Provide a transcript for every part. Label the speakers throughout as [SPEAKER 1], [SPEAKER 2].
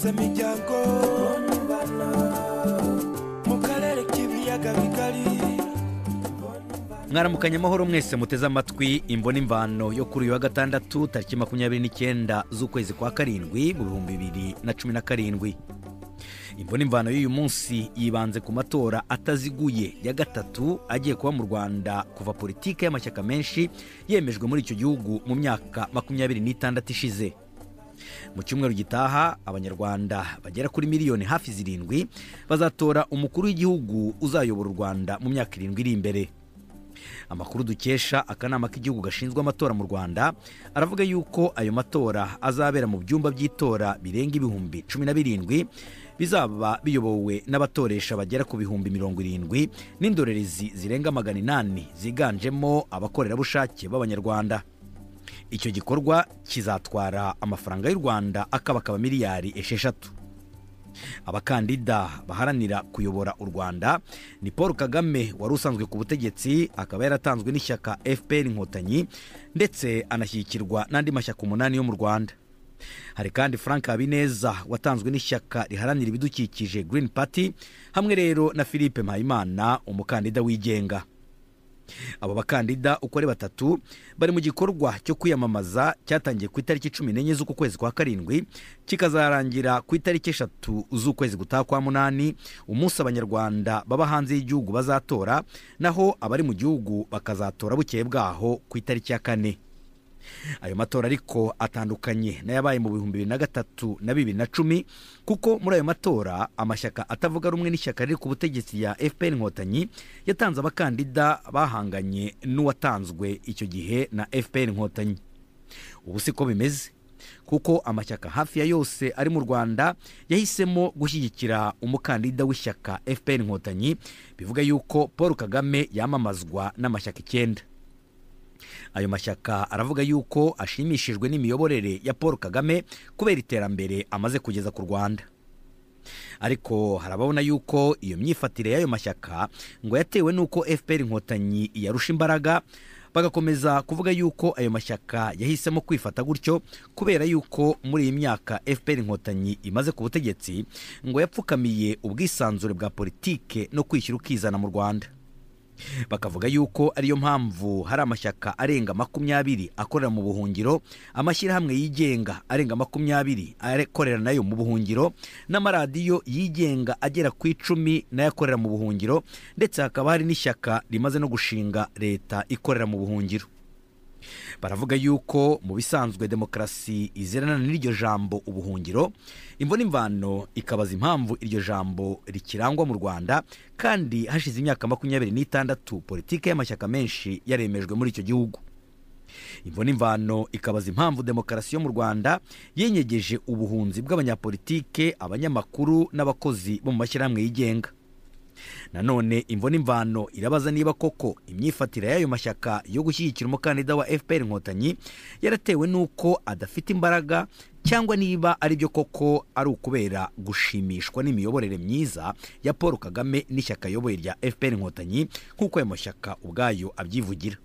[SPEAKER 1] imiryango mu karere k'ibiyaga bigari
[SPEAKER 2] mwaramukanye amahoro mwese muteze amatwi imbona imvano yo kuri uyu wa gatandatu tariki makumyabiri n'icyenda z'ukwezi kwa karindwi mu bihumbi bibiri na cumi na karindwi imbona imvano y'uyu munsi yibanze ku matora ataziguye ya gatatu agiye kuba mu rwanda kuva politiki y'amashyaka menshi yemejwe muri icyo gihugu mu myaka makumyabiri n'itandatu ishize mu cyumweru gitaha abanyarwanda bagera kuri miliyoni hafi zirindwi bazatora umukuru w'igihugu uzayobora u rwanda mu myaka irindwi iri imbere amakuru dukesha akanama k'igihugu gashinzwe amatora mu rwanda aravuga yuko ayo matora azabera mu byumba by'itora birenga ibihumbi cumi na birindwi bizaba biyobowe n'abatoresha bagera ku bihumbi mirongo irindwi n'indorerezi zirenga magana inani ziganjemo abakorerabushake b'abanyarwanda icyo gikorwa kizatwara amafaranga y'u rwanda akabakaba miliyari esheshatu abakandida baharanira kuyobora u rwanda ni paul kagame wari usanzwe ku butegetsi akaba yaratanzwe n'ishyaka fpr inkotanyi ndetse anashyigikirwa n'andi mashyaka umunani yo mu rwanda hari kandi frank habineza watanzwe n'ishyaka riharanira ibidukikije green party hamwe rero na philippe mpayimana umukandida wigenga aba bakandida uko ari batatu bari mu gikorwa cyo kwiyamamaza cyatangiye ku itariki cumi n'enye z'uku kwezi kwa karindwi kikazarangira ku itariki eshatu z'ukwezi gutaha kwa munani umunsi abanyarwanda baba hanze y'igihugu bazatora naho abari mu gihugu bakazatora bukeye bwaho ku itariki ya kane ayo matora ariko atandukanye n'ayabaye mu bihumbi bibiri na gatatu na bibiri na cumi kuko muri ayo matora amashyaka atavuga rumwe n'ishyaka riri ku butegetsi ya fpr inkotanyi yatanze abakandida bahanganye n'uwatanzwe icyo gihe na fpr inkotanyi ubu si ko bimeze kuko amashyaka hafi ya yose ari mu rwanda yahisemo gushyigikira umukandida w'ishyaka fpr inkotanyi bivuga yuko paul kagame yamamazwa n'amashyaka icyenda ayo mashyaka aravuga yuko ashimishijwe n'imiyoborere ya paul kagame kubera iterambere amaze kugeza ku rwanda ariko harababona yuko iyo myifatire y'ayo mashyaka ngo yatewe n'uko fpr inkotanyi yarusha imbaraga bagakomeza kuvuga yuko ayo mashyaka yahisemo kwifata gutyo kubera yuko muri iyi myaka fpr inkotanyi imaze ku butegetsi ngo yapfukamiye ubwisanzure bwa politike no kwishyira ukizana mu rwanda bakavuga yuko ariyo mpamvu hari amashyaka arenga makumyabiri akorera mu buhungiro amashyirahamwe yigenga arenga makumyabiri akorera nayo mu buhungiro n'amaradiyo yigenga agera ku icumi nayo akorera mu buhungiro ndetse hakaba hari n'ishyaka rimaze no gushinga leta ikorera mu buhungiro baravuga yuko mu bisanzwe demokarasi izirana n'iryo jambo ubuhungiro imvuna imvano ikabaza impamvu iryo jambo rikirangwa mu rwanda kandi hashize imyaka makumyabiri n'itandatu politiki y'amashyaka menshi yaremejwe muri icyo gihugu imvuna imvano ikabaza impamvu demokarasi yo mu rwanda yenyegeje ubuhunzi bw'abanyapolitike abanyamakuru n'abakozi bo mu mashyirahamwe yigenga nanone imvuna imvano irabaza niba koko imyifatire y'ayo mashyaka yo gushyigikira umukandida wa fpr inkotanyi yaratewe n'uko adafite imbaraga cyangwa niba ari byo koko ari ukubera gushimishwa n'imiyoborere myiza ya paul kagame n'ishyaka ayoboye rya fpr inkotanyi nk'uko ayo mashyaka ubwayo abyivugira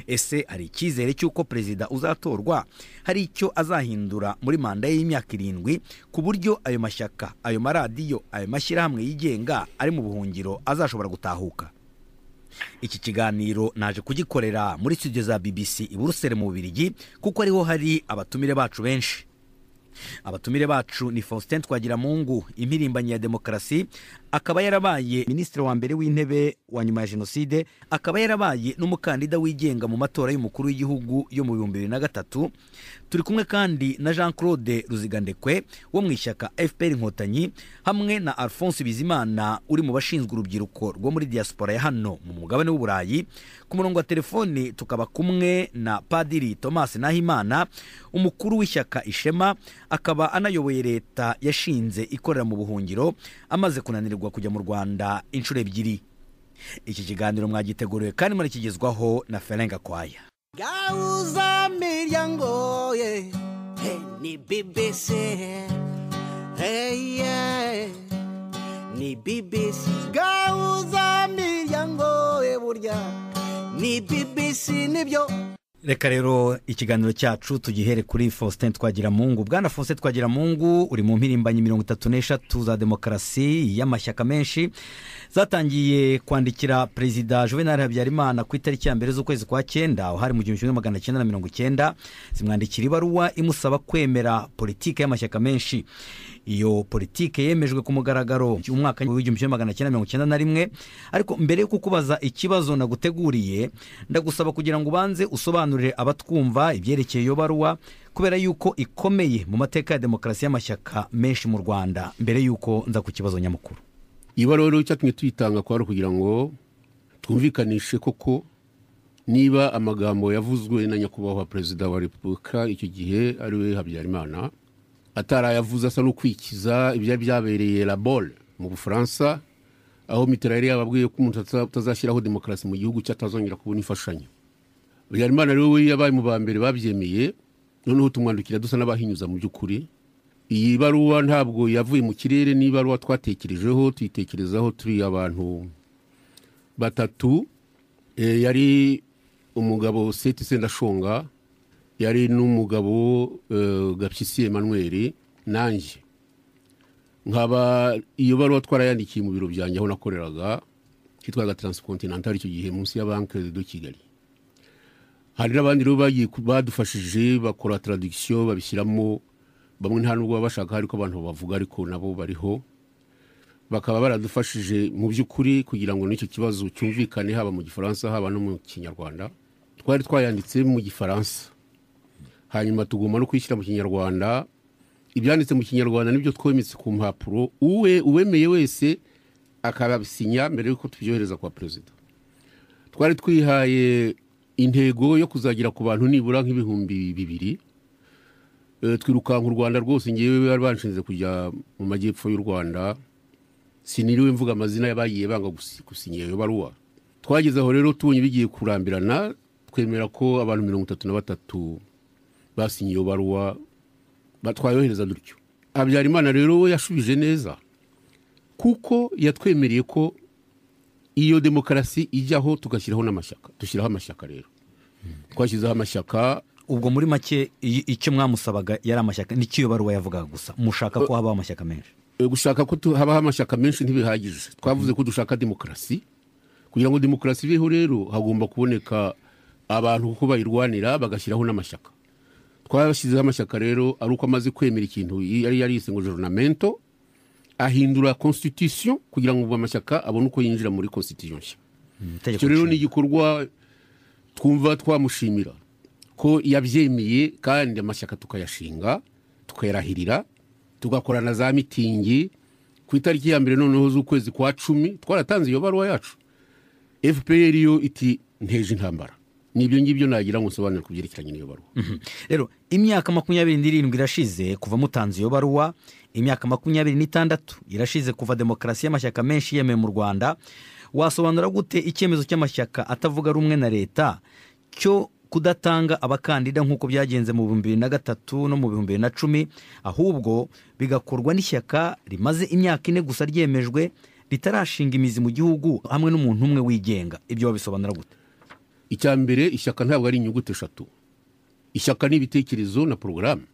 [SPEAKER 2] ese hari icyizere cy'uko perezida uzatorwa hari icyo azahindura muri manda y'imyaka irindwi ku buryo ayo mashyaka ayo maradiyo ayo mashyirahamwe yigenga ari mu buhungiro azashobora gutahuka iki kiganiro naje kugikorera muri studio za bbc i buruseli mu bubirigi kuko ariho hari abatumire bacu benshi abatumire bacu ni faustin twagiramungu impirimbanyi ya demokarasi akaba yarabaye minisitiri wa mbere w'intebe wa nyuma ya jenoside akaba yarabaye n'umukandida wigenga mu matora y'umukuru w'igihugu yo mu bihumbi bibiri na gatatu turi kumwe kandi na jean claude ruzigandekwe wo mu ishyaka fpr inkotanyi hamwe na alphonse bizimana uri mu bashinzwe urubyiruko rwo muri diaspora ya hano mu mugabane w'uburayi ku murongo wa telefoni tukaba kumwe na padiri thomas nahimana umukuru w'ishyaka ishema akaba anayoboye leta yashinze ikorera mu buhungiro amaze kunanirwa kujya mu rwanda inshuro ebyiri iki kiganiro mwagiteguriwe kandi murakigezwaho na ferenga kwaya
[SPEAKER 3] gauza miryango ye hey, ni bbc hey, yeah. ni bbc gauza miryango ye burya ni bbc nibyo
[SPEAKER 2] reka rero ikiganiro cyacu tugihere kuri faustin twagiramungu bwana faustin twagiramungu uri mu mpirimbanyi mirongo itatu n'eshatu za demokarasi y'amashyaka menshi zatangiye kwandikira perezida juvenal habyarimana ku itariki ya mbere z'ukwezi kwa cyenda aho hari mu gihumbi kimwe magana cyenda na mirongo cyenda zimwandikira ibaruwa imusaba kwemera politiki y'amashyaka menshi iyo politiki yemejwe ku mugaragaro mu mwaka w'igihumbi kimwe magana cyenda mirongo cyenda na rimwe ariko mbere yo kukubaza ikibazo naguteguriye ndagusaba kugira ngo ubanze usobanurire abatwumva ibyerekeye iyo baruwa kubera yuko ikomeye mu mateka ya demokarasi y'amashyaka menshi mu rwanda mbere y'uko nza ku kibazo nyamukuru
[SPEAKER 4] ibaruwa rero icyatumye tuyitanga kwari ukugira ngo twumvikanishe koko niba amagambo yavuzwe na nyakubahwa perezida wa repubulika icyo gihe ari we habyarimana atarayavuze asa n'ukwikiza ibyari byabereye labole mu bufaransa aho mitera yari yababwiye ko umuntu ataza- utazashyiraho demokarasi mu gihugu cye atazongera kubona imfashanyo habyarimana rero we yabaye mu ba mbere babyemeye noneho tumwandukira dusa n'abahinyuza mu by'ukuri iyi baruwa ntabwo yavuye mu kirere ni ibaruwa twatekerejeho tuyitekerezaho turi abantu batatu Eh, yari umugabo seti sendashonga yari n'umugabo eh, gapyisi emmanuel nanjye nkaba iyo baruwa twarayandikiye mu biro byanjye aho nakoreraga kitwaga transcontinental icyo gihe munsi ya banki de kigali hari n'abandi rero bagiye ku- badufashije bakora tradiction babishyiramo bamwe nta nubwo baba bashaka ariko abantu bavuga ariko nabo bariho bakaba baradufashije mu by'ukuri kugira ngo n'icyo kibazo cyumvikane haba mu gifaransa haba no mu kinyarwanda twari twayanditse mu gifaransa hanyuma tugomba no kuyishyira mu kinyarwanda ibyanditse mu kinyarwanda nibyo twometse ku mpapuro uwe uwemeye wese akabisinya mbere y'uko tubyohereza kwa perezida twari twihaye intego yo kuzagera ku bantu nibura nk'ibihumbi bibiri Eh, twirukanka u rwanda rwose ngewe bari banshinze kujya mu majyepfo y'u rwanda siniriwe mvuga amazina y'abagiye banga gusi- gusinyira iyo baruwa twageze aho rero tubonye bigiye kurambirana twemera ko abantu mirongo itatu na batatu basinye iyo baruwa ba- twayohereza dutyo habyarimana rero we yashubije neza kuko yatwemereye ko iyo demokarasi ijyaho tugashyiraho n'amashyaka dushyiraho amashyaka rero twashyizeho amashyaka
[SPEAKER 2] ubwo muri make i- icyo mwamusabaga yari amashyaka n'icyo iyo baruwa yavugaga gusa mushaka ko habaho amashyaka menshi
[SPEAKER 4] E, gushaka ko tu- habaho amashyaka menshi ntibihagije twavuze ko dushaka demokarasi kugira ngo demokarasi ibeho rero hagomba kuboneka abantu kuko bayirwanira bagashyiraho n'amashyaka twabashyizeho amashyaka rero ari uko amaze kwemera ikintu yari yarise ngo jornamento ahindura constitution kugira ngo ubwo amashyaka abone uko yinjira muri constitution nshya
[SPEAKER 2] Itegeko
[SPEAKER 4] icyo rero ni
[SPEAKER 2] nshinga.
[SPEAKER 4] igikorwa twumva twamushimira ko yabyemeye kandi amashyaka tukayashinga tukayarahirira tugakorana za mitingi ku itariki ya mbere noneho z'ukwezi kwa cumi twaratanze iyo baruwa yacu fpr yo iti nteje intambara nibyo ngibyo nagira ngo nsobanure ku byerekeranye n'iyo baruwa
[SPEAKER 2] rero imyaka makumyabiri n'irindwi irashize kuva mutanze iyo baruwa imyaka makumyabiri n'itandatu irashize kuva demokarasi y'amashyaka menshi yemewe mu rwanda wasobanura gute icyemezo cy'amashyaka atavuga rumwe na leta cyo kudatanga abakandida nk'uko byagenze mu bihumbi bibiri na gatatu no mu bihumbi bibiri na cumi ahubwo bigakorwa n'ishyaka rimaze imyaka ine gusa ryemejwe ritarashinga imizi mu gihugu hamwe n'umuntu umwe wigenga ibyo wabisobanura gute
[SPEAKER 4] icya mbere ishyaka ntabwo ari inyuguti eshatu ishyaka ni ibitekerezo na porogaramu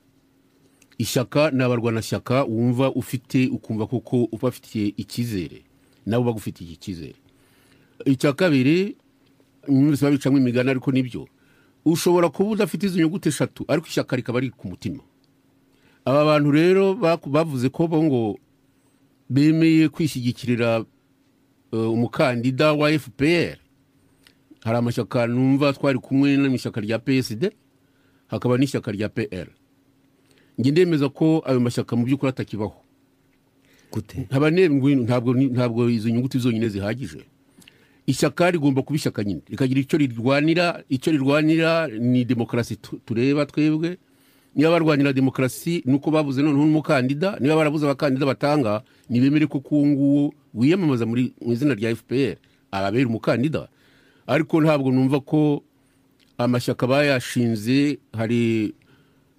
[SPEAKER 4] ishyaka ni abarwanashyaka wumva ufite ukumva koko ubafitiye icyizere nabo bagufitiye icyizere icya kabiri mwese babicamo imigani ariko nibyo ushobora kuba udafite izo nyuguti eshatu ariko ishyaka rikaba riri ku mutima aba bantu rero baku- bavuze ko bo ngo bemeye kwishyigikirira eh, umukandida wa fpr hari amashyaka numva twari kumwe no mu ishyaka rya psd hakaba n'ishyaka rya pr njye ndemeza ko ayo mashyaka mu by'ukuri atakibaho
[SPEAKER 2] gute
[SPEAKER 4] nkaba nemwe ntabwo ntabwo izo nyuguti zonyine zihagije ishyaka rigomba kuba ishyaka nyine rikagira icyo rirwanira icyo rirwanira ni demokarasi tu- tureba twebwe niba barwanira demokarasi nuko babuze noneho n'umukandida niba barabuze abakandida batanga ntibemere ko uwo nguwo wiyamamaza muri mu izina rya fpr ababera umukandida ariko ntabwo numva ko amashyaka bayashinze hari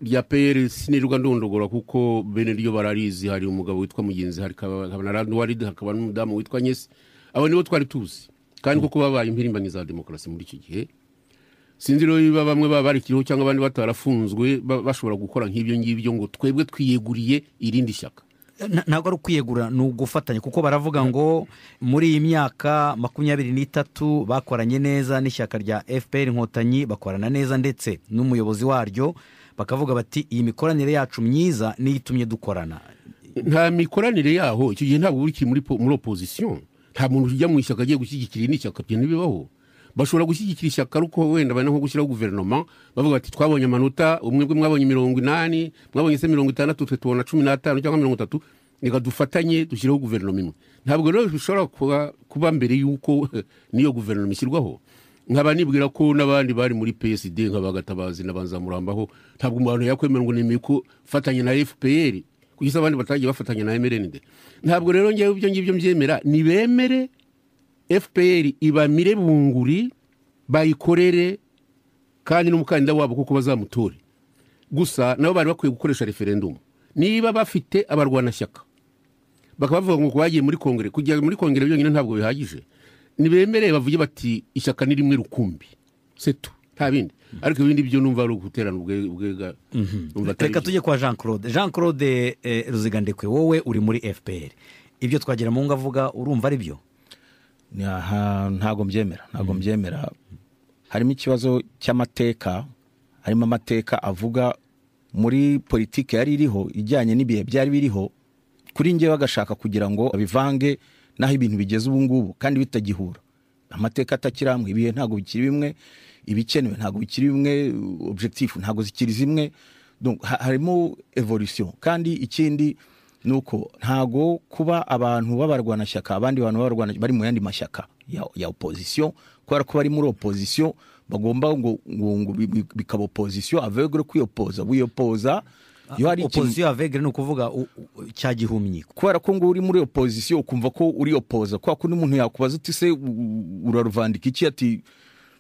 [SPEAKER 4] rya pr sinirirwa ndondogora kuko bene ryo bararizi hari umugabo witwa mugenzi hari Kaba- hakaba na ranuwaride hakaba n'umudamu witwa nyesi abo nibo twari tuzi kandi kuko babaye impirimbanyi za demokarasi muri icyo gihe sinzi rero niba bamwe baba barikiriho cyangwa abandi batarafunzwe ba- bashobora gukora nk'ibyo ngibyo ngo twebwe twiyeguriye irindi shyaka
[SPEAKER 2] Na- ntabwo ari ukwiyegura ni ugufatanya kuko baravuga ngo muri iyi myaka makumyabiri n'itatu bakoranye neza n'ishyaka rya fpr inkotanyi bakorana neza ndetse n'umuyobozi waryo bakavuga bati iyi mikoranire yacu myiza niyo itumye dukorana
[SPEAKER 4] nta mikoranire yaho icyo gihe ntabwo uba ukiri muri po- muri opozisiyo nta muntu ujya mu ishyaka agiye gushyigikira irindi shyaka ibyo ntibibaho bashobora gushyigikira ishyaka ariko wenda bari nko gushyiraho guverinoma bavuga bati twabonye amanota umwe bwe mwabonye mirongo inani mwabonye se mirongo itandatu twe tubona cumi n'atanu cyangwa mirongo itatu reka dufatanye dushyireho guverinoma imwe ntabwo rero bishobora kuba- kuba mbere y'uko n'iyo guverinoma ishyirwaho nkaba nibwira ko n'abandi bari muri psd nk'abagatabazi n'abanzamurambaho ntabwo umuntu yakwemera ngo nemeye ko fatanye na fpr kuko abandi batagiye bafatanya na mrnd ntabwo rero ngewe ibyo ngibyo mbyemera nibemere fpr ibamire bunguri bayikorere kandi n'umukandida wabo kuko bazamutore gusa nabo bari bakwiye gukoresha referendumu niba bafite abarwanashyaka bakaba bavuga ngo bagiye muri kongere kujya muri kongere byonyine ntabwo bihagije nibemere bavuge bati ishyaka ni rimwe rukumbi setu nta bindi ariko ibindi byo numva ari uguterana ubwe- ubwega numva atari
[SPEAKER 2] reka
[SPEAKER 4] byo.
[SPEAKER 2] tujye kwa jean claude jean claude eh, ruzigandekwe wowe uri muri fpr ibyo twagira mu ngo avuga urumva ari byo
[SPEAKER 5] Aha, ntabwo mbyemera ntabwo mbyemera harimo ikibazo cy'amateka harimo amateka avuga muri politiki yari iriho ijyanye n'ibihe byari biriho kuri njyewe bagashaka kugira ngo bivange n'aho ibintu bigeze ubu ngubu kandi bitagihura amateka atakiri hamwe ibihe ntabwo bikiri bimwe ibikenewe ntabwo bikiri bimwe objectif ntabwo zikiri zimwe Donc, ha- harimo evolution kandi ikindi ni uko ntago kuba abantu b'abarwanashyaka abandi bantu b'abarwana bari mu yandi mashyaka ya, ya opozisiyo kubera ko bari muri opozisiyo bagomba ngo, ngo, ngo bi- bi- bikaba opozisiyo avegre kwiyopoza wiyopoza iyo hari ikintu
[SPEAKER 2] opozisiyo avegere ni ukuvuga u- u- cya gihumyi
[SPEAKER 5] kubera ko ngo uri muri opozisiyo ukumva ko uri opoza kubera ko n'umuntu yakubaza uti se u- u- uraruvandika iki ati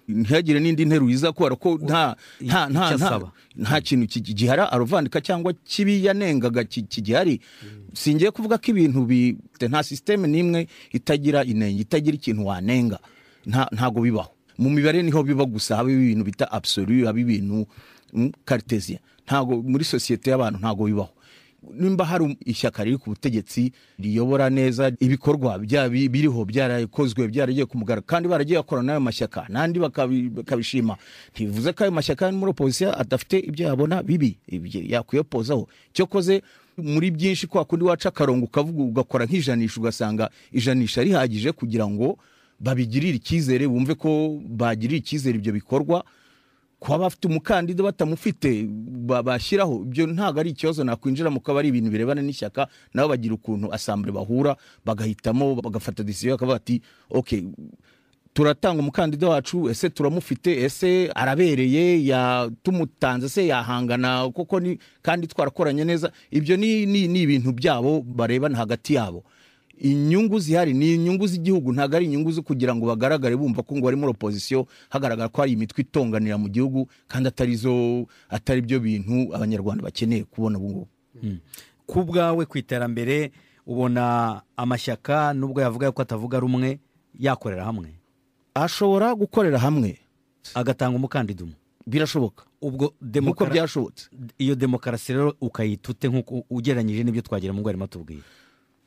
[SPEAKER 5] ntihagire n'indi nteruro iza kubera ko nta nta nta
[SPEAKER 2] Icyo
[SPEAKER 5] nta
[SPEAKER 2] asaba.
[SPEAKER 5] nta kintu ki- gihara aruvandika cyangwa kibi yanengaga ki- kigihari singiye kuvuga ko ibintu bi nta sisiteme n'imwe itagira inenge itagira ikintu wanenga nta- ntago bibaho mu mibare niho biba gusa haba ibintu bita absolu haba ibintu mm, cartesien ntago muri sosiyete y'abantu ntago bibaho nimba hari ishyaka riri ku butegetsi riyobora neza ibikorwa bya- bi- biriho byarakozwe byaragiye ku mugaragaro kandi baragiye bakorana n'ayo mashyaka n'andi bakabi- bakabishima ntibivuze ko ayo mashyaka ari muri opozisiyo adafite ibyo yabona bibi ibyo yakwiyopozaho cyokoze muri byinshi kwa kundi waca akarongo ukavuga ugakora nk'ijanisha ugasanga ijanisha rihagije kugira ngo babigirire icyizere bumve ko bagirira icyizere ibyo bikorwa kuba bafite umukandida batamufite ba- bashyiraho ibyo ntabwo ari ikibazo nakwinjiramo ko aba ari ibintu birebana n'ishyaka nabo bagira ukuntu asambure bahura bagahitamo bagafata decision bakavuga ati ok turatanga umukandida wacu ese turamufite ese arabereye ya tumutanze se yahangana koko ni kandi twarakoranye neza ibyo ni ni ni ibintu byabo barebana hagati yabo inyungu zihari ni inyungu z'igihugu ntabwo ari inyungu zo kugira ngo bagaragare bumva ko ngo bari muri opozisiyo hagaragara ko hari imitwe itonganira mu gihugu kandi atari zo atari byo bintu abanyarwanda bakeneye kubona ubu ngubu
[SPEAKER 2] ku bwawe ku iterambere ubona amashyaka nubwo yavuga yuko atavuga rumwe yakorera hamwe
[SPEAKER 5] ashobora gukorera hamwe
[SPEAKER 2] agatanga umukandida umwe
[SPEAKER 5] birashoboka
[SPEAKER 2] ubwo
[SPEAKER 5] nk'uko
[SPEAKER 2] demokara-
[SPEAKER 5] byashobotse
[SPEAKER 2] iyo demokarasi rero ukayita ute nk'uko ugereranyije n'ibyo twagira mu arimo tubwira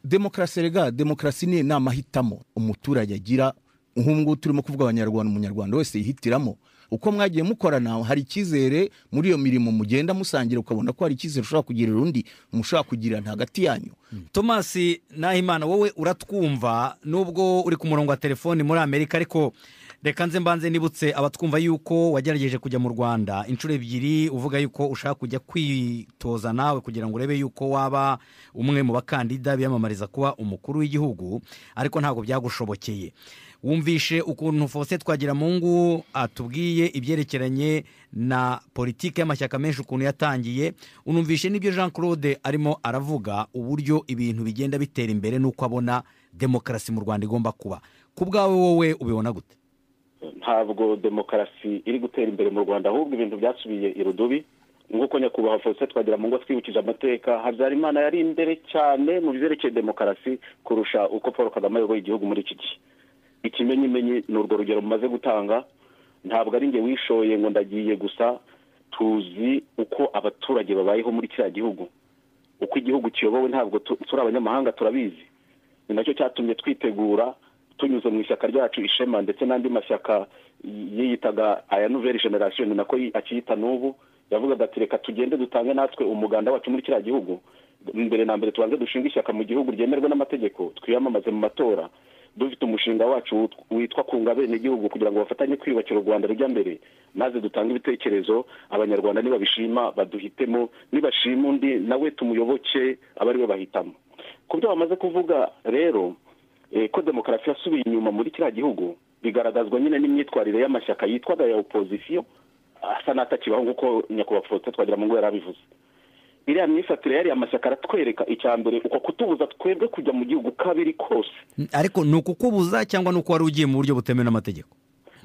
[SPEAKER 5] demokarasi rega demokarasi ni ni amahitamo umuturage agira nk'ubungubu turimo kuvuga abanyarwanda umunyarwanda wese yihitiramo uko mwagiye mukorana hari icyizere muri iyo mirimo mugenda musangira ukabona ko hari icyizere ushobora kugirira undi mushobora kugirana hagati yanyu
[SPEAKER 2] tomasi nahimana wowe uratwumva nubwo uri ku murongo wa telefoni muri amerika ariko reka nze mbanze nibutse abatwumva yuko wagerageje kujya mu rwanda inshuro ebyiri uvuga yuko ushaka kujya kwitoza nawe kugira ngo urebe yuko waba umwe mu bakandida biyamamariza kuba umukuru w'igihugu ariko ntabwo byagushobokeye wumvishe ukuntu fose twagira mu ngo atubwiye ibyerekeranye na politiki y'amashyaka menshi ukuntu yatangiye unumvishe n'ibyo jean claude arimo aravuga uburyo ibintu bigenda bitera imbere n'uko abona demokarasi mu rwanda igomba kuba ku bwawe wowe ubibona gute
[SPEAKER 6] ntabwo demokarasi iri gutera imbere mu rwanda ahubwo ibintu byasubiye irudubi nk'uko nyakubahwa faustin twagira mu ngo twibukije amateka habyarimana yari imbere cyane mu byerekeye demokarasi kurusha uko paul kagame ayoboye igihugu muri iki gihe ikimenyimenyi ni urwo rugero mumaze gutanga ntabwo ari njye wishoye ngo ndagiye gusa tuzi uko abaturage babayeho muri kiriya gihugu uko igihugu kiyobowe ntabwo tu- turi abanyamahanga turabizi ni nacyo cyatumye twitegura tunyuze mu ishyaka ryacu ishema ndetse n'andi mashyaka yiyitaga aya nouvelle generation ni nako yi- akiyita n'ubu yavugaga ati reka tugende dutange natwe umuganda wacu muri kiriya gihugu mbere na mbere tubanze dushinga ishyaka mu gihugu ryemerwa n'amategeko twiyamamaze mu matora dufite umushinga wacu wit- witwa kunga abenegihugu kugira ngo bafatanye kwiyubakira u rwanda rujya mbere maze dutange ibitekerezo abanyarwanda nibabishima baduhitemo nibashima undi nawe tumuyoboke abe ari we bahitamo ku byo bamaze kuvuga rero eh, ko demokarasi yasubiye inyuma muri kiriya gihugu bigaragazwa nyine n'imyitwarire y'amashyaka yitwaga ya opozisiyo asa n'atakibaho nk'uko nyakubahwa faustin twagiramungu yari abivuze iriya myifatire yariya mashyaka aratwereka icya mbere uko kutubuza twebwe kujya mu gihugu uko abiri kose
[SPEAKER 2] ariko ni ukukubuza cyangwa ni uko wari ugiye mu buryo butemewe n'amategeko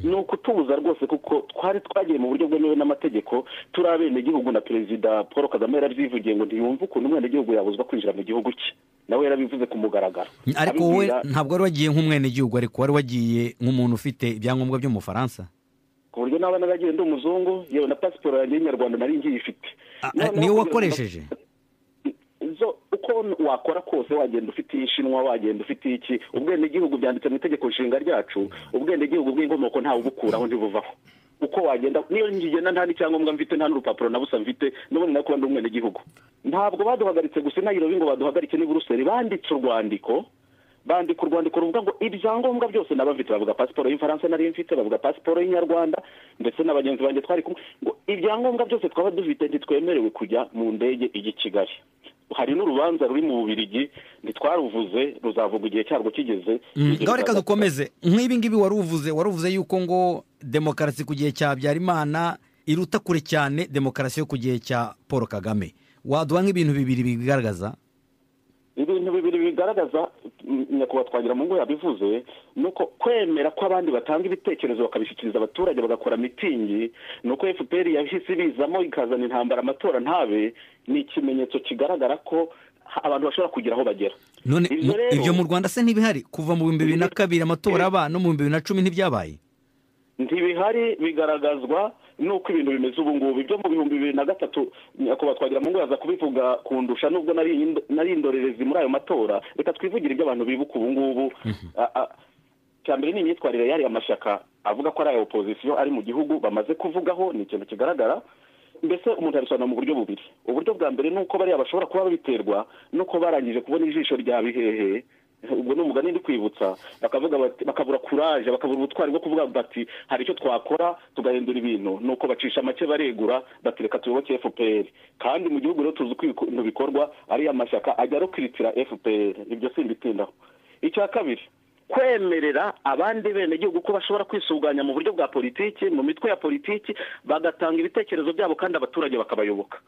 [SPEAKER 6] ni ukutubuza rwose kuko twari twagiye mu buryo bwemewe n'amategeko turi abenegihugu na perezida paul kagame yarabyivugiye ngo ntiyumve ukuntu umwenegihugu yabuzwa kwinjira mu gihugu cye nawe yarabivuze ku mugaragaro
[SPEAKER 2] ariko wowe
[SPEAKER 6] Abibwira-
[SPEAKER 2] ntabwo wari wagiye nk'umwenegihugu ariko wari wagiye nk'umuntu ufite ibyangombwa by'umufaransa
[SPEAKER 6] ku buryo n'aba naragiye ndi umuzungu yewe na pasiporo yanjye y'inyarwanda nari ngiyifite
[SPEAKER 2] Ah, ah,
[SPEAKER 6] Noneho
[SPEAKER 2] niyo
[SPEAKER 6] kugira ngo-
[SPEAKER 2] wakoresheje
[SPEAKER 6] zo uko wakora kose wagenda ufite ishinwa wagenda ufite iki ubwenegihugu byanditse mu itegeko nshinga ryacu ubwenegihugu bw'inkomoko ntawe ubukuraho ntibuvaho uko wagenda niyo ngigenda nta n'icyangombwa mfite nta n'urupapuro na busa mfite n'ubundi nako ndi umwenegihugu ntabwo baduhagaritse gusa inayirobi ngo baduhagarike n'i buruseli banditse urwandiko bandika urwandiko ruvuga ngo ibyangombwa byose nabafite bavuga pasiporo y'infaransa nari mfite bavuga pasiporo y'inyarwanda ndetse na bagenzi banjye twari kumwe ngo ibyangombwa byose twaba dufite ntitwemerewe kujya mu ndege ijya i kigali hari n'urubanza ruri mu bubirigi ntitwaruvuze ruzavugwa igihe cyarwo kigeze
[SPEAKER 2] Mm,
[SPEAKER 6] Igihe
[SPEAKER 2] ngaho reka
[SPEAKER 6] ruzava-
[SPEAKER 2] dukomeze nk'ibi ngibi wari uvuze wari uvuze yuko ngo demokarasi ku gihe cya habyarimana iruta kure cyane demokarasi yo ku gihe cya paul kagame waduha nk'ibintu bibiri bigaragaza
[SPEAKER 6] ibintu bibiri bigaragaza mm, nyakubahwa twagira mu ngo yabivuze ni uko kwemera ko abandi batanga ibitekerezo bakabishyikiriza abaturage bagakora mitingi ni uko fpr yahise ibizamo ikazana intambara amatora ntabe ni ikimenyetso kigaragara ko ha- abantu bashobora kugira aho bagera
[SPEAKER 2] none
[SPEAKER 6] Ibyo
[SPEAKER 2] mu-
[SPEAKER 6] rero-
[SPEAKER 2] ibyo mu rwanda se ntibihari kuva mu bihumbi bibiri na kabiri amatora aba no mu bihumbi bibiri na cumi ntibyabaye
[SPEAKER 6] ntibihari bigaragazwa n'uko ibintu bimeze ubu ngubu ibyo mu bihumbi bibiri na gatatu nyakubahwa twagira mu ngo yaza kubivuga kundusha nubwo nari ind- nari indorerezi muri ayo matora reka twivugire ibyo abantu bibuka ubu ngubu A- a- cya mbere ni imyitwarire yari amashyaka avuga ko ari aya opozisiyo ari mu gihugu bamaze kuvugaho ni ikintu kigaragara mbese umuntu yabisobanura mu buryo bubiri uburyo bwa mbere ni uko bariya bashobora kuba babiterwa nuko barangije kubona ijisho rya bihehe ubwo ni umugani ndi kwibutsa bakavuga bati bakabura kuraje bakabura ubutwari bwo kuvuga bati hari icyo twakora tugahindura ibintu nuko bacisha make baregura bati reka tuyoboke fpr kandi mu gihugu rero tuzi uko ibintu bikorwa ariya mashyaka ajya arokiritira fpr ibyo simbitindaho icya kabiri kwemerera abandi benegihugu ko bashobora kwisuganya mu buryo bwa politiki mu mitwe ya politiki bagatanga ibitekerezo byabo kandi abaturage bakabayoboka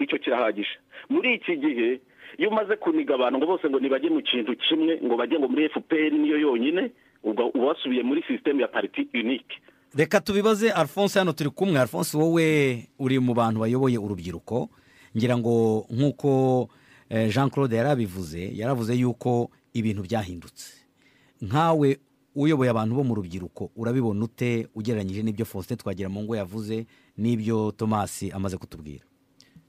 [SPEAKER 6] icyo kirahagije muri iki gihe iyo umaze kuniga abantu ngo bose ngo ntibajye mu kintu kimwe ngo bajye ngo muri fpr niyo yonyine ubwo uba wasubiye muri sisiteme ya pariti unike
[SPEAKER 2] reka tubibaze alphonse hano turi kumwe alphonse wowe uri mu bantu bayoboye urubyiruko ngira ngo nk'uko eh, jean claude yarabivuze yaravuze yuko ibintu byahindutse nkawe uyoboye abantu bo mu rubyiruko urabibona ute ugereranyije n'ibyo faustin twagira mu ngo yavuze n'ibyo tomasi amaze kutubwira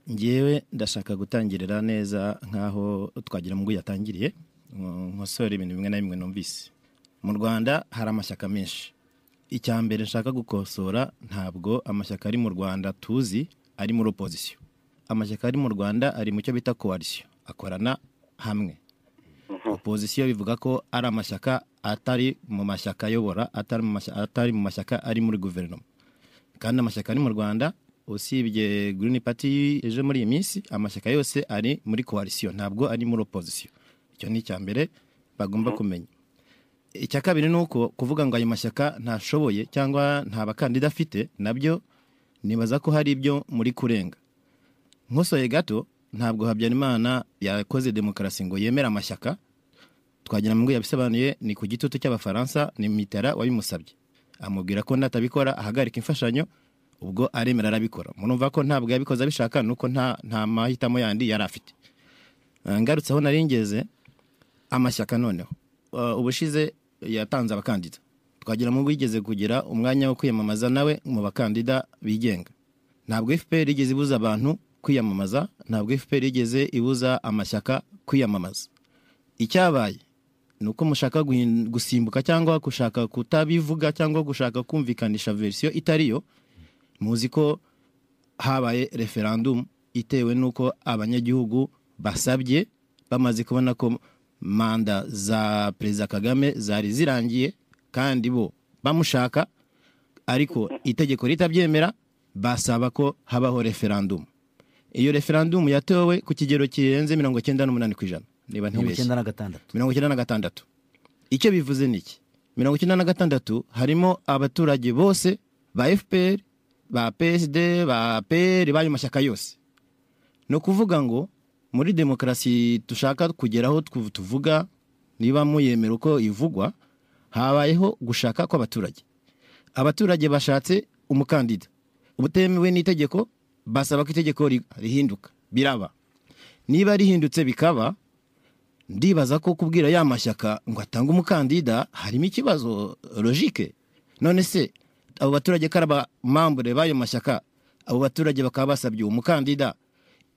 [SPEAKER 7] ngewe ndashaka gutangirira neza nk'aho twagira ngo yatangiriye ngo- nkosore ibintu bimwe na bimwe numvise mu rwanda hari amashyaka menshi icya mbere nshaka gukosora ntabwo amashyaka ari mu rwanda tuzi ari muri opozisiyo amashyaka ari mu rwanda ari mu cyo bita koalisiyo akorana hamwe opozisiyo bivuga ko ari amashyaka atari mu mashyaka ayobora atari mu mashyaka, atari mu mashyaka ari muri guverinoma kandi amashyaka ari mu rwanda usibye Green Party ejo muri iyi minsi amashyaka yose ari muri koalisiyo ntabwo ari muri opozisiyo icyo ni icya mbere bagomba kumenya icya kabiri ni uko kuvuga ngo ayo mashyaka ntashoboye cyangwa nta bakandida afite nabyo nibaza ko hari ibyo muri kurenga nkosoye gato ntabwo habyarimana yakoze demokarasi ngo yemere amashyaka twagira ngo yabisobanuye ni ku gitutu cy'abafaransa ni mitera wabimusabye amubwira ko natabikora ahagarika imfashanyo ubwo aremera arabikora murumva ko ntabwo yabikoze abishaka nuko nta nta mahitamo yandi yari afite Eh, ngarutse aho nari ngeze amashyaka noneho Eh, ubushize yatanze abakandida twagira mu yigeze kugira umwanya wo kwiyamamaza nawe mu bakandida bigenga ntabwo fpr igeze ibuza abantu kwiyamamaza ntabwo fpr igeze ibuza amashyaka kwiyamamaza icyabaye ni uko mushaka guhin- gusimbuka cyangwa gushaka kutabivuga cyangwa gushaka kumvikanisha verisiyo itari yo muzi ko habaye referandumu itewe n'uko abanyagihugu basabye bamaze kubona ko manda za perezida kagame zari zirangiye kandi bo bamushaka ariko itegeko ritabyemera basaba ko habaho referandumu iyo referandumu yatowe ku kigero kirenze mirongo icyenda n'umunani ku ijana niba
[SPEAKER 2] mirongo
[SPEAKER 7] ntibeshye
[SPEAKER 2] icyenda na gatandatu
[SPEAKER 7] mirongo icyenda na gatandatu icyo bivuze ni iki mirongo icyenda na gatandatu harimo abaturage bose ba fpr ba psd ba pr b'ayo mashyaka yose ni ukuvuga ngo muri demokarasi dushaka kugeraho tuv- tuvuga niba muyemera uko ivugwa habayeho gushaka kw'abaturage abaturage bashatse umukandida utemewe n'itegeko basaba ko itegeko ri- rihinduka biraba niba rihindutse bikaba ndibaza ko kubwira ya mashyaka ngo atange umukandida harimo ikibazo logike none se abo baturage ko ari abamambure b'ayo mashyaka abo baturage bakaba basabye uwo mukandida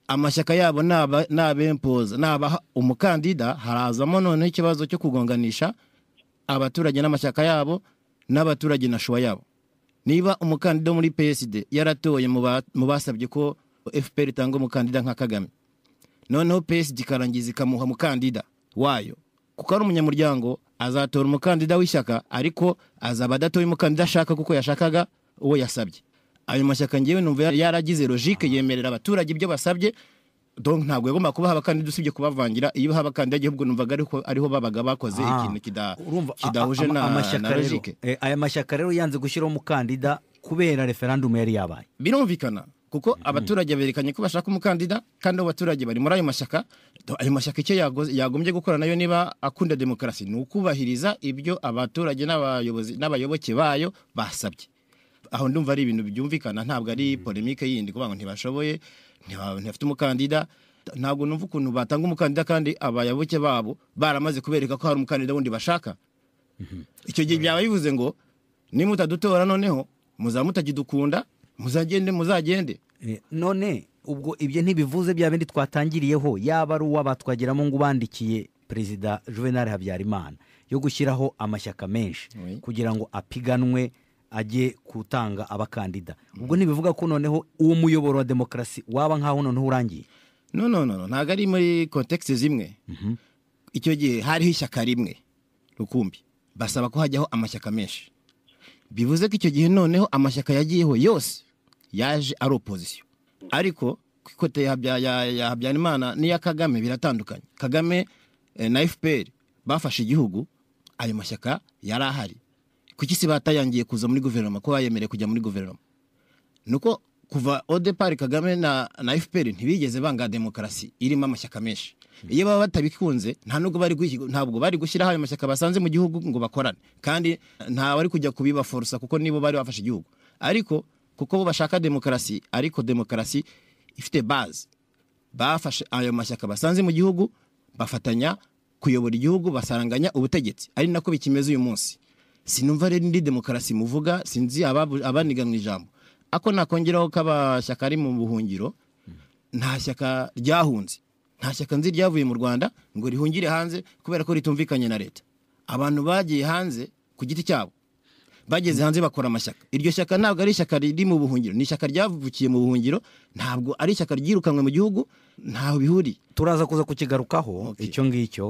[SPEAKER 7] amashyaka yabo naba- nabempoza nabaha umukandida harazamo noneho ikibazo cyo kugonganisha abaturage n'amashyaka yabo n'abaturage na shuwa yabo niba umukandida wo muri psd yaratoye mu ba- mu basabye ko fpr itanga umukandida nka kagame noneho psd ikarangiza ikamuha mukandida wayo kuko ari umunyamuryango azatora umukandida w'ishyaka ariko azaba adatoye umukandida ashaka kuko yashakaga uwo yasabye ayo mashyaka ngewe numva yar- yaragize logike yemerera abaturage ibyo basabye donc ntabwo yagomba kubaha abakandida usibye kubavangira iyo ubaha abakandida ahubwo numvaga ariho, ariho babaga bakoze
[SPEAKER 2] Ah,
[SPEAKER 7] ikintu kida-
[SPEAKER 2] urumva a-
[SPEAKER 7] kidahuje
[SPEAKER 2] ama-
[SPEAKER 7] na,
[SPEAKER 2] amashyaka
[SPEAKER 7] na
[SPEAKER 2] rero-
[SPEAKER 7] logike
[SPEAKER 2] eh, aya mashyaka rero yanze gushyiraho umukandida kubera referandumu yari yabaye
[SPEAKER 7] birumvikana kuko abaturage berekanye ko bashaka umukandida kandi abo baturage bari muri ayo mashyaka Do- ayo mashyaka icyo yago- yagombye gukora nayo niba akunda demokarasi ni ukubahiriza ibyo abaturage n'abayobozi n'abayoboke bayo basabye aho ndumva ari ibintu byumvikana ntabwo ari polemike yindi kuvuga ngo ntibashoboye ntiba- ntibafite umukandida ntabwo numva ukuntu batanga umukandida kandi abayoboke babo baramaze kubereka ko hari umukandida wundi bashaka icyo gihe byaba bivuze ngo nimutadutora noneho muzaba mutakidukunda muzagende muzagende
[SPEAKER 2] Eh, none ubwo ibyo ntibivuze bya bindi twatangiriyeho yaba ari uwa batwagiramo ngo ubandikiye perezida juvenal habyarimana yo gushyiraho amashyaka menshi
[SPEAKER 7] Oui.
[SPEAKER 2] kugira ngo apiganwe ajye gutanga abakandida ubwo ntibivuga ko noneho uwo muyoboro wa demokarasi waba nk'aho noneho urangiye
[SPEAKER 7] no no no no, ntabwo ari muri kontekisi zimwe icyo gihe hariho ishyaka rimwe rukumbi basaba ko hajyaho amashyaka menshi bivuze ko icyo gihe noneho amashyaka yagiyeho yose yaje ari opozisiyo ariko ku ikote ya Habya- ya- ya habyarimana n'iya kagame biratandukanye kagame eh, na fpr bafashe igihugu ayo mashyaka yari ahari kuki si batayangiye kuza muri guverinoma ko bayemerewe kujya muri guverinoma nuko kuva odepari kagame na, na fpr ntibigeze banga demokarasi irimo amashyaka menshi iyo baba batabikunze nta nubwo bari guhi- ntabwo bari gushyiraho ayo mashyaka basanze mu gihugu ngo bakorane kandi nta wari kujya kubibaforosa kuko nibo bari bafashe igihugu ariko kuko bo bashaka demokarasi ariko demokarasi ifite baze bafashe ayo mashyaka basanze mu gihugu bafatanya kuyobora igihugu basaranganya ubutegetsi ari nako bikimeze uyu munsi sinumva rero indi demokarasi muvuga sinzi ababu- abaniga mu ijambo ako nakongeraho ko amashyaka ari mu buhungiro nta shyaka ryahunze nta shyaka nzi ryavuye mu rwanda ngo rihungire hanze kubera ko ritumvikanye na leta abantu bagiye hanze ku giti cyabo bageze hanze bakora amashyaka iryo shyaka ntabwo ari ishyaka riri mu buhungiro ni ishyaka ryavukiye mu buhungiro ntabwo ari ishyaka ryirukanwe mu gihugu ntaho bihuriye
[SPEAKER 2] turaza kuza kukigarukaho
[SPEAKER 7] Okay.
[SPEAKER 2] icyo ngicyo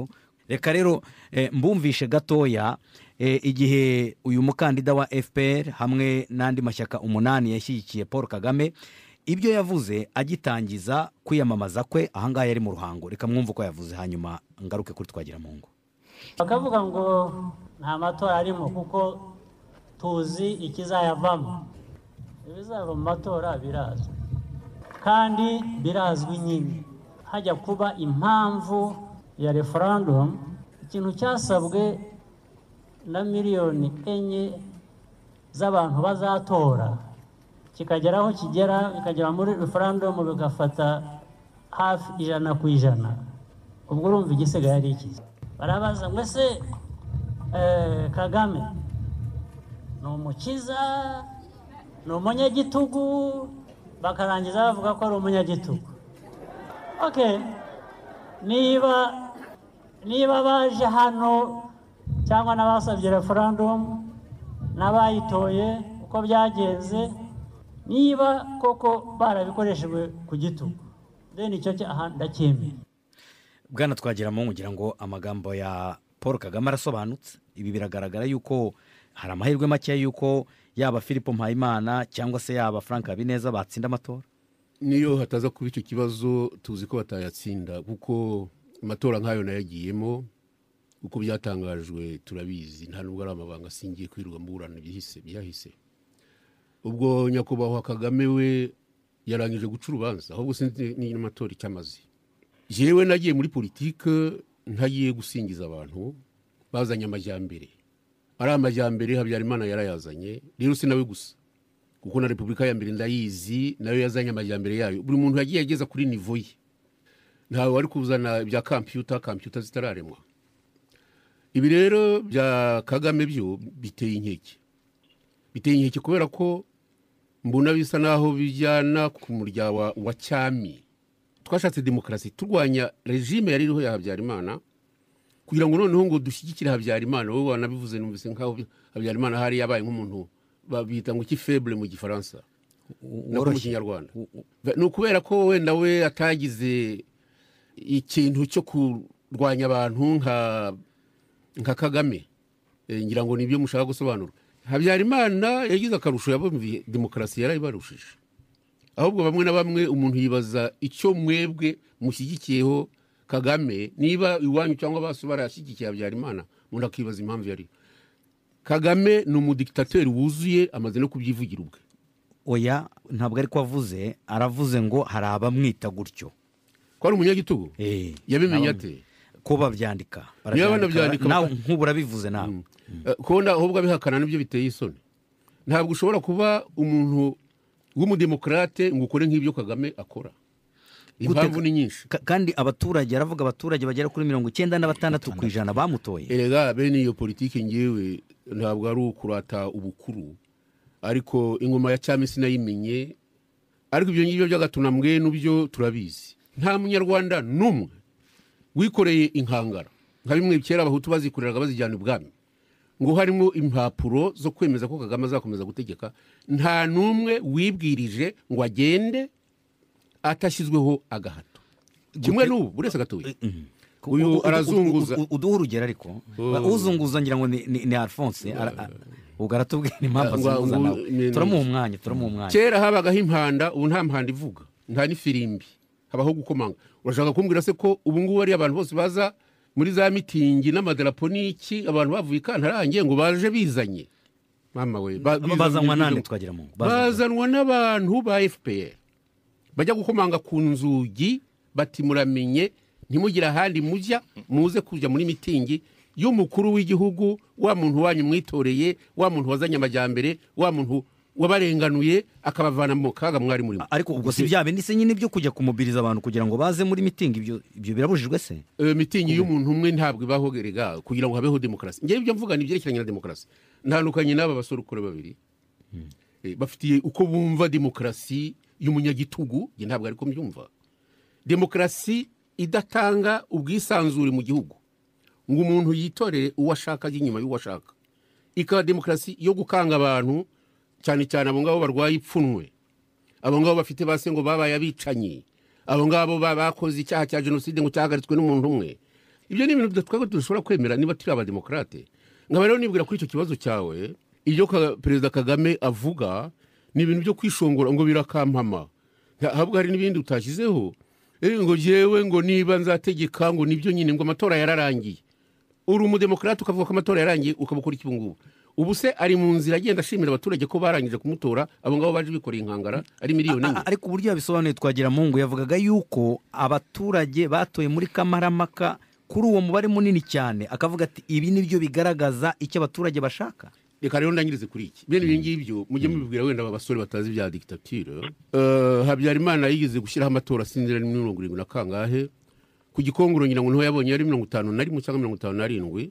[SPEAKER 2] reka rero eh, mbumvishe gatoya eh, igihe uyu mukandida wa fpr hamwe n'andi mashyaka umunani yashyigikiye paul kagame ibyo yavuze agitangiza kwiyamamaza kwe ahangaha yari mu ruhango reka mwumve uko yavuze hanyuma ngaruke kuri twagira mu ngo
[SPEAKER 8] bakavuga ngo nta matora arimo kuko tuzi ikizayavamo ibizava mu matora birazwi kandi birazwi nyine hajya kuba impamvu ya referandumu ikintu cyasabwe na miliyoni enye z'abantu bazatora kikagera aho kigera bikagera muri referandumu bigafata hafi ijana ku ijana ubwo urumva igisigaye ari iki barabaza ngo ese eh, kagame ni umukiza ni umunyagitugu bakarangiza bavuga ko ari umunyagitugu oke niba niba baje hano cyangwa n'abasabye referandumu n'abayitoye uko byagenze niba koko barabikoreshejwe ku gitugu deni icyo cyaha ndacyemeye
[SPEAKER 2] bwana twagiramo nkugira ngo amagambo ya paul kagame arasobanutse ibi biragaragara yuko hari amahirwe make yuko yaba philippe mpayimana cyangwa se yaba frank habineza batsinda amatora
[SPEAKER 4] niyo hataza kuba icyo kibazo tuzi ko batayatsinda kuko amatora nk'ayo nayagiyemo uko byatangajwe turabizi nta nubwo ari amabanga asingiye kwirirwa mburana byahise byahise ubwo nyakubahwa kagame we yarangije guca urubanza ahubwo sinzi niba amatora icyo amaze yewe nagiye muri politike ntagiye gusingiza abantu bazanye amajyambere ari amajyambere habyarimana yarayazanye rero si nawe gusa kuko na repubulika ya mbere ndayizi nayo yazanye amajyambere yayo buri muntu yagiye ageza kuri nivo ye ntawe wari kuzana ibya kampiyuta kampiyuta zitararemwa ibi rero bya kagame byo biteye inkeke biteye inkeke kubera ko mbona bisa naho bijyana ku murya wa, wa cyami twashatse demokarasi turwanya regime yari iriho ya habyarimana kugira ngo noneho ngo dushyigikire habyarimana wowe wanabivuze numvise nk'aho habyarimana hari yabaye nk'umuntu babita ngo iki faible mu gifaransa no mu kinyarwanda ni ukubera ko wenda we atagize ikintu cyo kurwanya abantu nka nka kagame Eh, ngira ngo nibyo mushaka gusobanura habyarimana yagize akarusho yabumviye demokarasi yarayibarushije ahubwo bamwe na bamwe umuntu yibaza icyo mwebwe mushyigikiyeho kagame niba iwanyu cyangwa baso barayashyigikiye habyarimana umuntu akibaza impamvu yari kagame ni umudikitateri wuzuye amaze no kubyivugira ubwe
[SPEAKER 2] oya ntabwo ari ko avuze aravuze ngo hari abamwita gutyo
[SPEAKER 4] ko ari umunyagitugu
[SPEAKER 2] Eh,
[SPEAKER 4] yabimenye
[SPEAKER 2] nabamwe.
[SPEAKER 4] ate
[SPEAKER 2] ko babyandika
[SPEAKER 4] Niba banabyandika,
[SPEAKER 2] nawe nk'ubu urabivuze nawe
[SPEAKER 4] Eh, kubona ahubwo abihakana nibyo biteye isoni ntabwo ushobora kuba umuntu w'umudemokarate ngo ukore nk'ibyo kagame akora impamvu ni nyinshi
[SPEAKER 2] Ka- kandi abaturage aravuga abaturage bagera kuri mirongo icyenda na batandatu ku ijana bamutoye
[SPEAKER 4] erega bene iyo politiki ngewe ntabwo ari ukurata ubukuru ariko ingoma ya cyami sinayimenye ariko ibyo ngibyo by'agatuna mwe n'ubyo turabizi nta munyarwanda n'umwe wikoreye inkangara nka bimwe kera abahutu bazikoreraga bazijyana ibwami ngo harimo impapuro zo kwemeza ko kagame azakomeza gutegeka nta n'umwe wibwirije ngo agende atashyizweho agahato kimwe n'ubu buri wese agatuye uyu
[SPEAKER 2] U- u- u-
[SPEAKER 4] arazunguza.
[SPEAKER 2] u- u- uduha urugero ariko Ba- uzunguza ngira ngo ni- ni ni alphonse ara- a- ubwo aratubwira impamvu
[SPEAKER 4] Ngo-
[SPEAKER 2] azunguza
[SPEAKER 4] ngo-
[SPEAKER 2] nawe
[SPEAKER 4] ni- ni-
[SPEAKER 2] turamuha umwanya turamuha umwanya
[SPEAKER 4] kera habagaho impanda ubu nta mpanda ivuga nta n'ifirimbi habaho gukomanga urashaka kumbwira se ko ubu ngubu ari abantu bose baza muri za mitingi n'amadarapo n'iki abantu bavuye i kantarange ngo baje bizanye mama we ba- bizanye
[SPEAKER 2] bazanwa
[SPEAKER 4] ibyo-
[SPEAKER 2] nande twagira mu
[SPEAKER 4] bazanwa n'abantu ba fpr bajya gukomanga ku nzugi bati muramenye ntimugire ahandi mujya muze kujya muri mitingi y'umukuru w'igihugu wa muntu wanyu mwitoreye wa muntu wazanye amajyambere wa muntu wabarenganuye akabavana mu kaga mwari murimo
[SPEAKER 2] ariko ubwo si bya bindi se nyine byo kujya kumubiriza abantu kugira ngo baze muri mitingi ibyo ibyo birabujijwe se
[SPEAKER 4] iyo mitingi y'umuntu umwe ntabwo ibaho gerega kugira ngo habeho demokarasi ngewe ibyo mvuga ni ibyerekeranye na demokarasi ntandukanye n'aba basore ukora babiri Eh, bafitiye uko bumva demokarasi y'umunyagitugu nge ntabwo ariko mbyumva demokarasi idatanga ubwisanzure mu gihugu ngo umuntu yitorere uwo ashaka ajya inyuma y'uwo ashaka ikaba demokarasi yo gukanga abantu cyane cyane abo ngabo barwaye ipfunwe abo ngabo bafite base ngo babaye abicanyi abo ngabo ba- bakoze icyaha cya jenoside ngo cyahagaritswe n'umuntu umwe ibyo ni ibintu bida- twebwe tudashobora kwemera niba turi abademokarate nkaba rero nibwira kuri icyo kibazo cyawe ibyo Ka- perezida kagame avuga ni ibintu byo kwishongora ngo birakampama Nta- ahubwo hari n'ibindi utashyizeho Eh, ngo yewe ngo niba nzategeka ngo nibyo nyine ngo amatora yararangiye uri umudemokarate ukavuga ko amatora yarangiye ukaba ukora iki ubu ngubu ubu se ari mu nzira agenda ashimira abaturage ko barangije kumutora abo ngabo baje bikoreye inkangara ari miliyoni enye
[SPEAKER 2] A- ariko uburyo yabisobanuye twagira mungu yavugaga yuko abaturage batoye muri kamaramaka kuri uwo mubare munini cyane akavuga ati ibi ni byo bigaragaza icyo abaturage bashaka
[SPEAKER 4] reka rero ndangirize kuri iki bene ibi ngibyo mujye mubibwira wenda aba basore batazi ibya dikitatire habyarimana yigeze gushyiraho amatora sinzira ni mirongo irindwi na kangahe ku gikongoro ngira ngo niho yabonye yari mirongo itanu na rimwe cyangwa mirongo itanu na rindwi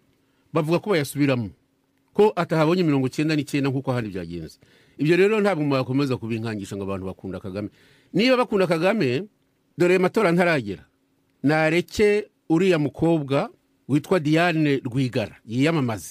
[SPEAKER 4] bavuga ko bayasubiramo ko atahabonye mirongo icyenda n'icyenda nk'uko hano byagenze ibyo rero ntabwo mwakomeza kubinkangisha ngo abantu bakunda kagame niba bakunda kagame dore ayo matora ntaragera nareke uriya mukobwa witwa diane rwigara yiyamamaze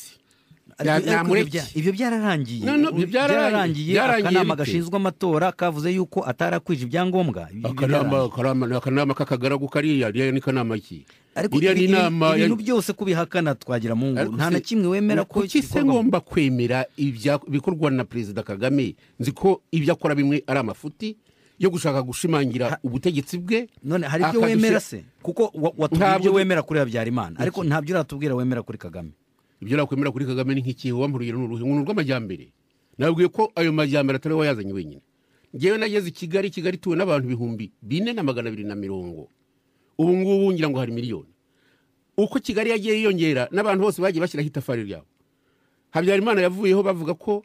[SPEAKER 4] Ya-
[SPEAKER 2] Ariko- ariko
[SPEAKER 4] namureke.
[SPEAKER 2] ibyo bya- ibyo byararangiye
[SPEAKER 4] No, no, ibyo byararangiye. Byararangiye
[SPEAKER 2] akanama
[SPEAKER 4] bite?
[SPEAKER 2] gashinzwe amatora kavuze yuko atarakwije ibyangombwa Ibyo
[SPEAKER 4] akanama
[SPEAKER 2] byararangiye.
[SPEAKER 4] akanama ni akanama k'akagaragu kariya iriya ni kanama ki
[SPEAKER 2] ariko
[SPEAKER 4] iriya ni
[SPEAKER 2] ibi-
[SPEAKER 4] inama ya-
[SPEAKER 2] ibintu byose kubihakana twagira mu ngo
[SPEAKER 4] Ariko
[SPEAKER 2] nta na
[SPEAKER 4] se-
[SPEAKER 2] kimwe wemera ko
[SPEAKER 4] kuki se
[SPEAKER 2] gikorwa mu-
[SPEAKER 4] ngomba kwemera ibya- ibikorwa na perezida kagame nzi ko ibyo akora bimwe ari amafuti yo gushaka gushimangira ubutegetsi bwe
[SPEAKER 2] none hari ibyo
[SPEAKER 4] akadushyira-
[SPEAKER 2] wemera se kuko wa- watubwiye
[SPEAKER 4] Ntabwo-
[SPEAKER 2] ibyo wemera kuri habyarimana ariko ntabyo uratubwira wemera kuri kagame
[SPEAKER 4] ibyo nakwemera kuri kagame ni nk'ikihe wampuriye ni uruhe ngo ni urw'amajyambere nabwiye ko ayo majyambere atari we wayazanye wenyine ngewe nageze i kigali kigali ituwe n'abantu ibihumbi bine na magana abiri na mirongo ubu ngubu ngira ngo hari miliyoni uko kigali yagiye yiyongera n'abantu bose bagiye bashyiraho itafari ryabo habyarimana yavuyeho bavuga ko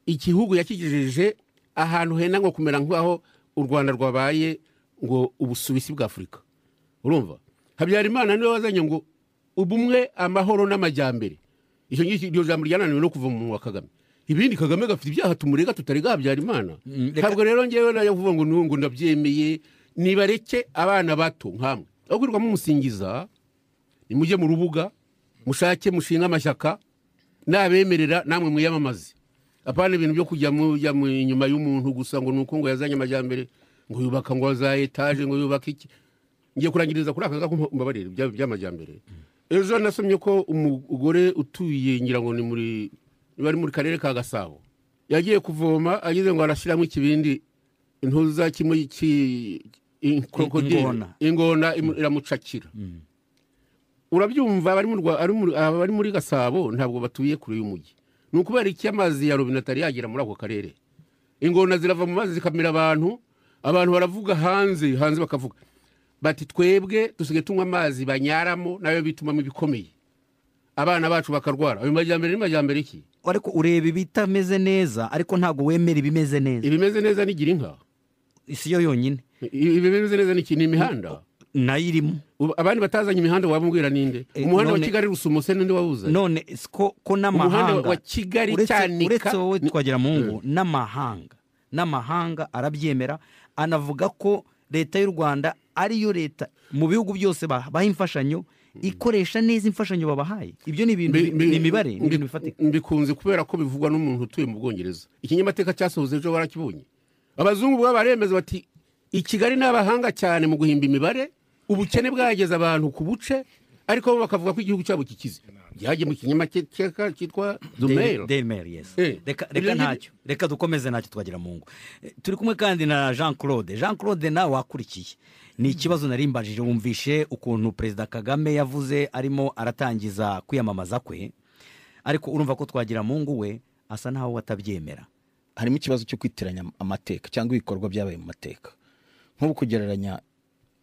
[SPEAKER 4] igihugu yakigejeje ahantu henda ngo kumera nk'aho u rwanda rwabaye ngo ubusuwisi bw'afurika urumva habyarimana niwe wazanye ngo ubumwe amahoro n'amajyambere icyo ngicyo iryo jambo ryananiwe no kuva mu munwa wa kagame ibindi kagame gafite ibyaha tumurega tutarega habyarimana
[SPEAKER 2] reka-
[SPEAKER 4] ntabwo rero ngewe nayo kuvuga ngo nungu ndabyemeye nibareke abana bato nkamwe aho kwirirwamo umusingiza nimujye mu rubuga mushake mushinga amashyaka nabemerera namwe mwiyamamaze apana ibintu byo kujya mujya mu- inyuma y'umuntu gusa ngo ni uko ngo yazanye amajyambere ngo yubaka ngo za etaje ngo yubaka iki ngiye kurangiriza kuri aka gako mbabarire ibya- by'amajyambere ejo nasomye ko umugore utuye ngira ngo ni muri niba ari muri karere ka gasabo yagiye kuvoma ageze ngo arashyiramo ikibindi intuza kimwe ki- in- krokodile.
[SPEAKER 2] ingona.
[SPEAKER 4] ingona imu- iramucakira urabyumva abari mu Rwa- ari mu- abari muri gasabo ntabwo batuye kure y'umujyi ni ukubera iki amazi ya robine atari yagera muri ako karere ingona zirava mu mazi zikamira abantu abantu baravuga hanze hanze bakavuga bati twebwe dusigaye tunywa amazi banyaramo nayo bitumamo ibikomeye abana bacu bakarwara ayo majyambere ni majyambere iki
[SPEAKER 2] ariko ureba ibitameze neza ariko ntabwo wemera ibimeze neza
[SPEAKER 4] ibimeze neza ni gira inka
[SPEAKER 2] si yo yonyine
[SPEAKER 4] I- ibimeze neza ni iki ni imihanda
[SPEAKER 2] nayo irimo
[SPEAKER 4] Ubu abandi batazanye imihanda wabubwira ninde
[SPEAKER 2] Eh,
[SPEAKER 4] umuhanda wa
[SPEAKER 2] none-
[SPEAKER 4] kigali rusumuse ninde wawuzanye
[SPEAKER 2] none si ko ko n'amahanga
[SPEAKER 4] Umuhanda wa Kigali,
[SPEAKER 2] uretse-
[SPEAKER 4] Cyanika-
[SPEAKER 2] uretse wowe twagira mu ngo n'amahanga n'amahanga arabyemera anavuga ko leta y'u rwanda ariyo leta mu bihugu byose baha imfashanyo ikoresha neza imfashanyo babahaye ibyo ni ibintu
[SPEAKER 4] Mbi- mbi-
[SPEAKER 2] ni imibare ni ibintu
[SPEAKER 4] mbi-
[SPEAKER 2] bifatika
[SPEAKER 4] mbikunze kubera ko bivugwa n'umuntu utuye mu bwongereza ikinyamateka cyasohoze ejo barakibonye abazungu baba baremeza bati i kigali ni abahanga cyane mu guhimba imibare ubukene bwageze abantu ku buce ariko bo bakavuga ko igihugu cyabo kikize byagiye mu kinyamateka cyitwa dumero
[SPEAKER 2] Daily Mail, yes.
[SPEAKER 4] Eh,
[SPEAKER 2] reka
[SPEAKER 4] ibyo
[SPEAKER 2] reka
[SPEAKER 4] ngibyo-
[SPEAKER 2] ntacyo reka dukomeze ntacyo twagira mu ngo Eh, turi kumwe kandi na jean claude jean claude nawe wakurikiye ni ikibazo nari mbajije wumvishe ukuntu perezida kagame yavuze arimo aratangiza kwiyamamaza kwe ariko urumva ko twagira mu ngo we asa naho watabyemera
[SPEAKER 5] harimo ikibazo cyo kwitiranya amateka cyangwa ibikorwa byabaye mu mateka nk'ubu kugereranya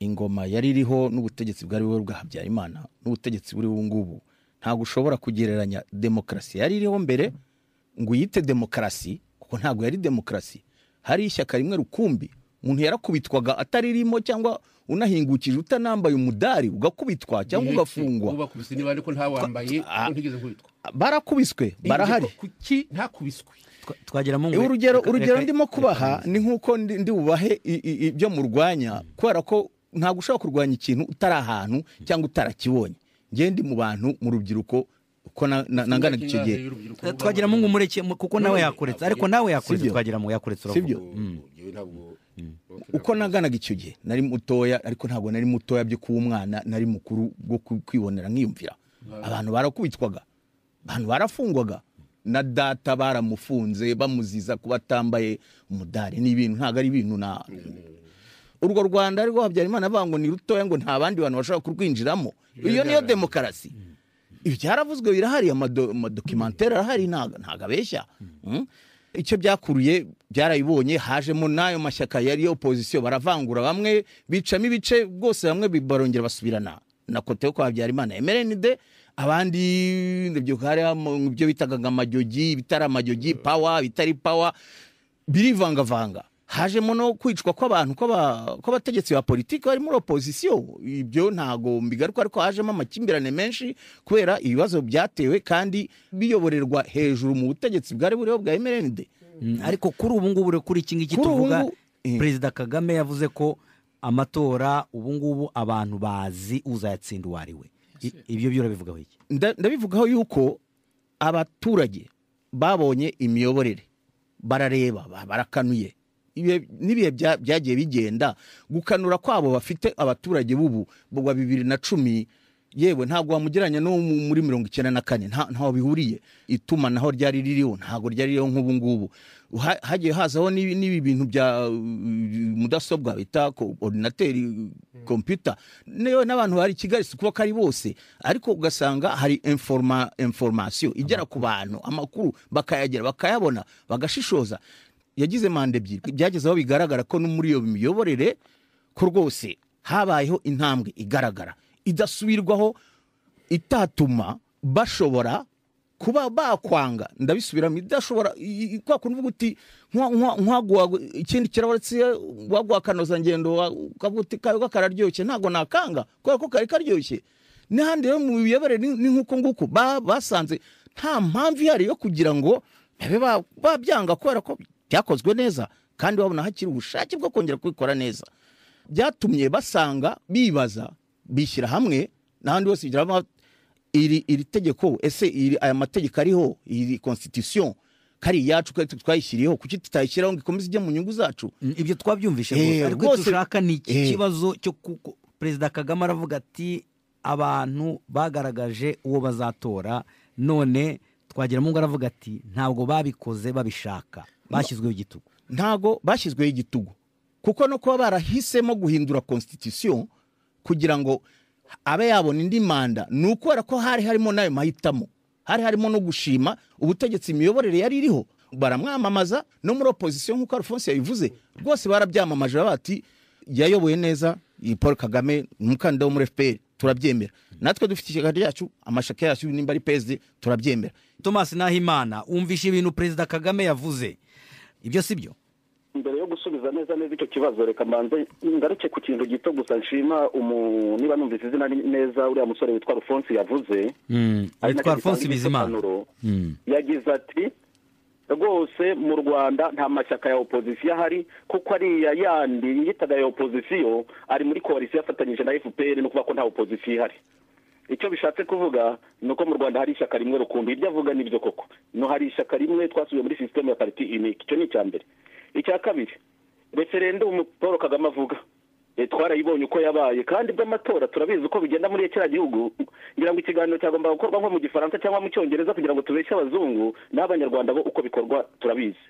[SPEAKER 5] ingoma yari iriho n'ubutegetsi bwari buriho bwa habyarimana n'ubutegetsi buri ubu ngubu ntabwo ushobora kugereranya demokarasi yari iriho mbere ngo uyite demokarasi kuko ntabwo yari demokarasi hari ishyaka rimwe rukumbi umuntu yarakubitwaga ataririmo cyangwa unahingukije utanambaye umudari ugakubitwa cyangwa ugafungwa
[SPEAKER 4] ubakubise niba ariko ntawambaye ko ntigeze nkubitwa
[SPEAKER 5] barakubiswe barahari
[SPEAKER 4] kuki ntakubiswe
[SPEAKER 2] Twa- twagira mu ngo we.
[SPEAKER 5] urugero
[SPEAKER 2] Reka-
[SPEAKER 5] urugero
[SPEAKER 2] reka-
[SPEAKER 5] ndimo
[SPEAKER 2] reka-
[SPEAKER 5] kubaha ni nk'uko ndi ndi bubahe i- i- ibyo murwanya kubera ko ntabwo ushobora kurwanya ikintu utari ahantu cyangwa utarakibonye ngewe ndi mu bantu mu rubyiruko uko na- na- nangana icyo gihe
[SPEAKER 2] Eh, twagira mu ngo umureke mu- kuko nawe yakuretse ariko nawe yakuretse
[SPEAKER 5] Sibyo.
[SPEAKER 2] twagira mu ngo yakuretse
[SPEAKER 5] Sibyo.
[SPEAKER 2] uravuga
[SPEAKER 5] uko naganaga icyo gihe nari mutoya ariko ntabwo nari mutoya byo kuba umwana nari mukuru bwo ku- kwibonera nkiyumvira abantu barakubitwaga abantu barafungwaga na data baramufunze bamuziza kuba atambaye umudari ni ibintu ntabwo ari ibintu na urwo rwanda ariko habyarimana avuga ngo ni rutoya ngo nta bandi bantu bashobora kurwinjiramo iyo niyo demokarasi ibi byaravuzwe birahari amado- amadokimantere arahari ntago ntago abeshya Mm. icyo byakuruye byarabibonye hajemo n'ayo mashyaka yari opozisiyo baravangura bamwe bicamo ibice bwose bamwe bi- barongera basubirana na kote yo kwa habyarimana emerenide abandi ndabyibuka hari ibyo bitaga ngo amajyogi ibitari amajyogi pawa ibitari pawa birivangavanga hajemo no kwicwa kw'abantu kw'aba- kw'abategetsi ba politiki bari muri opozisiyo ibyo ntago mbigaruka ariko hajemo amakimbirane menshi kubera ibibazo byatewe kandi biyoborerwa hejuru mu butegetsi bwari buriho bwa emerende
[SPEAKER 2] Mm, ariko kuri ubu ngubu rero kuri iki ngiki
[SPEAKER 5] Kuri ubu
[SPEAKER 2] tuvuga
[SPEAKER 5] ngubu, eh.
[SPEAKER 2] perezida kagame yavuze ko amatora ubu ngubu abantu bazi uzayatsinda uwo ari we I- ibyo byo urabivugaho iki
[SPEAKER 5] nda- ndabivugaho yuko abaturage babonye imiyoborere barareba ba- barakanuye Ibihe- n'ibihe bya- byagiye bigenda gukanura kwabo bafite abaturage b'ubu wa bibiri na cumi yewe ntabwo wamugereranya no mu- muri mirongo icyenda na kane nta- ntaho bihuriye itumanaho ryari ririho ntabwo ryari ririho nk'ubu ngubu Ha- hagiye hazaho n'ibi n'ibi bintu bya uh, mudasobwa bita ko- ordinateri kompiyuta niyo n'abantu bari i kigali si kuba ko ari bose ariko ugasanga hari informa- informasiyo igera ku bantu amakuru bakayagera bakayabona bagashishoza yagize manda ebyiri byageze aho bigaragara ko no muri iyo miyoborere ko rwose habayeho intambwe igaragara idasubirwaho itatuma bashobora kuba bakwanga ndabisubiramo idashobora i- i- kwa kuntu uvuga uti "Nkwa- nkwa- nkwaguha ikindi kirabatse waguha akanozangendo wa- ukavuga uti kayo ko kararyoshye ntabwo nakanga kubera ko kari karyoshye n'ahandi rero mu miyoborere ni ni nk'uko nguko ba- basanze nta mpamvu ihari yo kugira ngo babe ba- babyanga kubera ko byakozwe neza kandi babona hakiri ubushake bwo kongera kubikora neza byatumye basanga bibaza bishyira hamwe n'ahandi hose bigira hamwe, iri iri tegeko ese iri aya mategeko ariho iri constitution kari iyacu kari twayishyiriyeho kuki tutayishyiraho ngo ikomeze ijye mu nyungu zacu
[SPEAKER 2] Mm, ibyo twabyumvishe
[SPEAKER 5] Eh,
[SPEAKER 2] rwose ariko
[SPEAKER 5] rwose-
[SPEAKER 2] dushaka ni iki
[SPEAKER 5] eh.
[SPEAKER 2] kibazo cyo kuko perezida kagame aravuga ati abantu bagaragaje uwo bazatora none twagira mu ngo aravuga ati ntabwo babikoze babishaka bashyizweho igitugu
[SPEAKER 5] ntago bashyizweho igitugu kuko no kuba barahisemo guhindura constitution kugira ngo abe yabona indi manda ni ukubera ko hari harimo n'ayo mahitamo hari harimo no gushima ubutegetsi imiyoborere yari iriho baramwamamaza no muri opozisiyo nk'uko alphonse yabivuze rwose barabyamamaje baba bati yayoboye neza iyi paul kagame ni umukandida wo muri fpr turabyemera natwe dufite ishyaka ryacu amashaka yacu nimba ari psd turabyemera
[SPEAKER 2] thomas nahimana wumvishe ibintu perezida kagame yavuze ibyo si byo
[SPEAKER 6] mbere yo gusubiza neza neza icyo kibazo reka mbanze ngaruke ku kintu gito gusa nshima umu niba numvise izina neza uriya musore witwa alphonse yavuze ari
[SPEAKER 2] witwa
[SPEAKER 6] nacyo
[SPEAKER 2] alphonse
[SPEAKER 6] gitanga
[SPEAKER 2] bizimana
[SPEAKER 6] igisobanuro.
[SPEAKER 2] Mm.
[SPEAKER 6] yagize ati rwose mu rwanda nta mashyaka ya opozisiyo ahari kuko ariya yandi yitaga ya opozisiyo ari muri koalisiyo afatanyije na fpr no kuvuga ko nta opozisiyo ihari icyo bishatse kuvuga ni uko mu rwanda hari ishyaka rimwe rukumbi iryo avuga nibyo koko no hari ishyaka rimwe twasubiye muri sisiteme ya pariti inike icyo ni icya mbere icya kabiri referendumu paul kagame avuga Eh, twarayibonye uko yabaye kandi by'amatora turabizi uko bigenda muri kiriya gihugu ngira ngo ikiganiro cyagomba gukorwa nko mu gifaransa cyangwa mu cyongereza kugira ngo tubeshye abazungu n'abanyarwanda bo uko bikorwa turabizi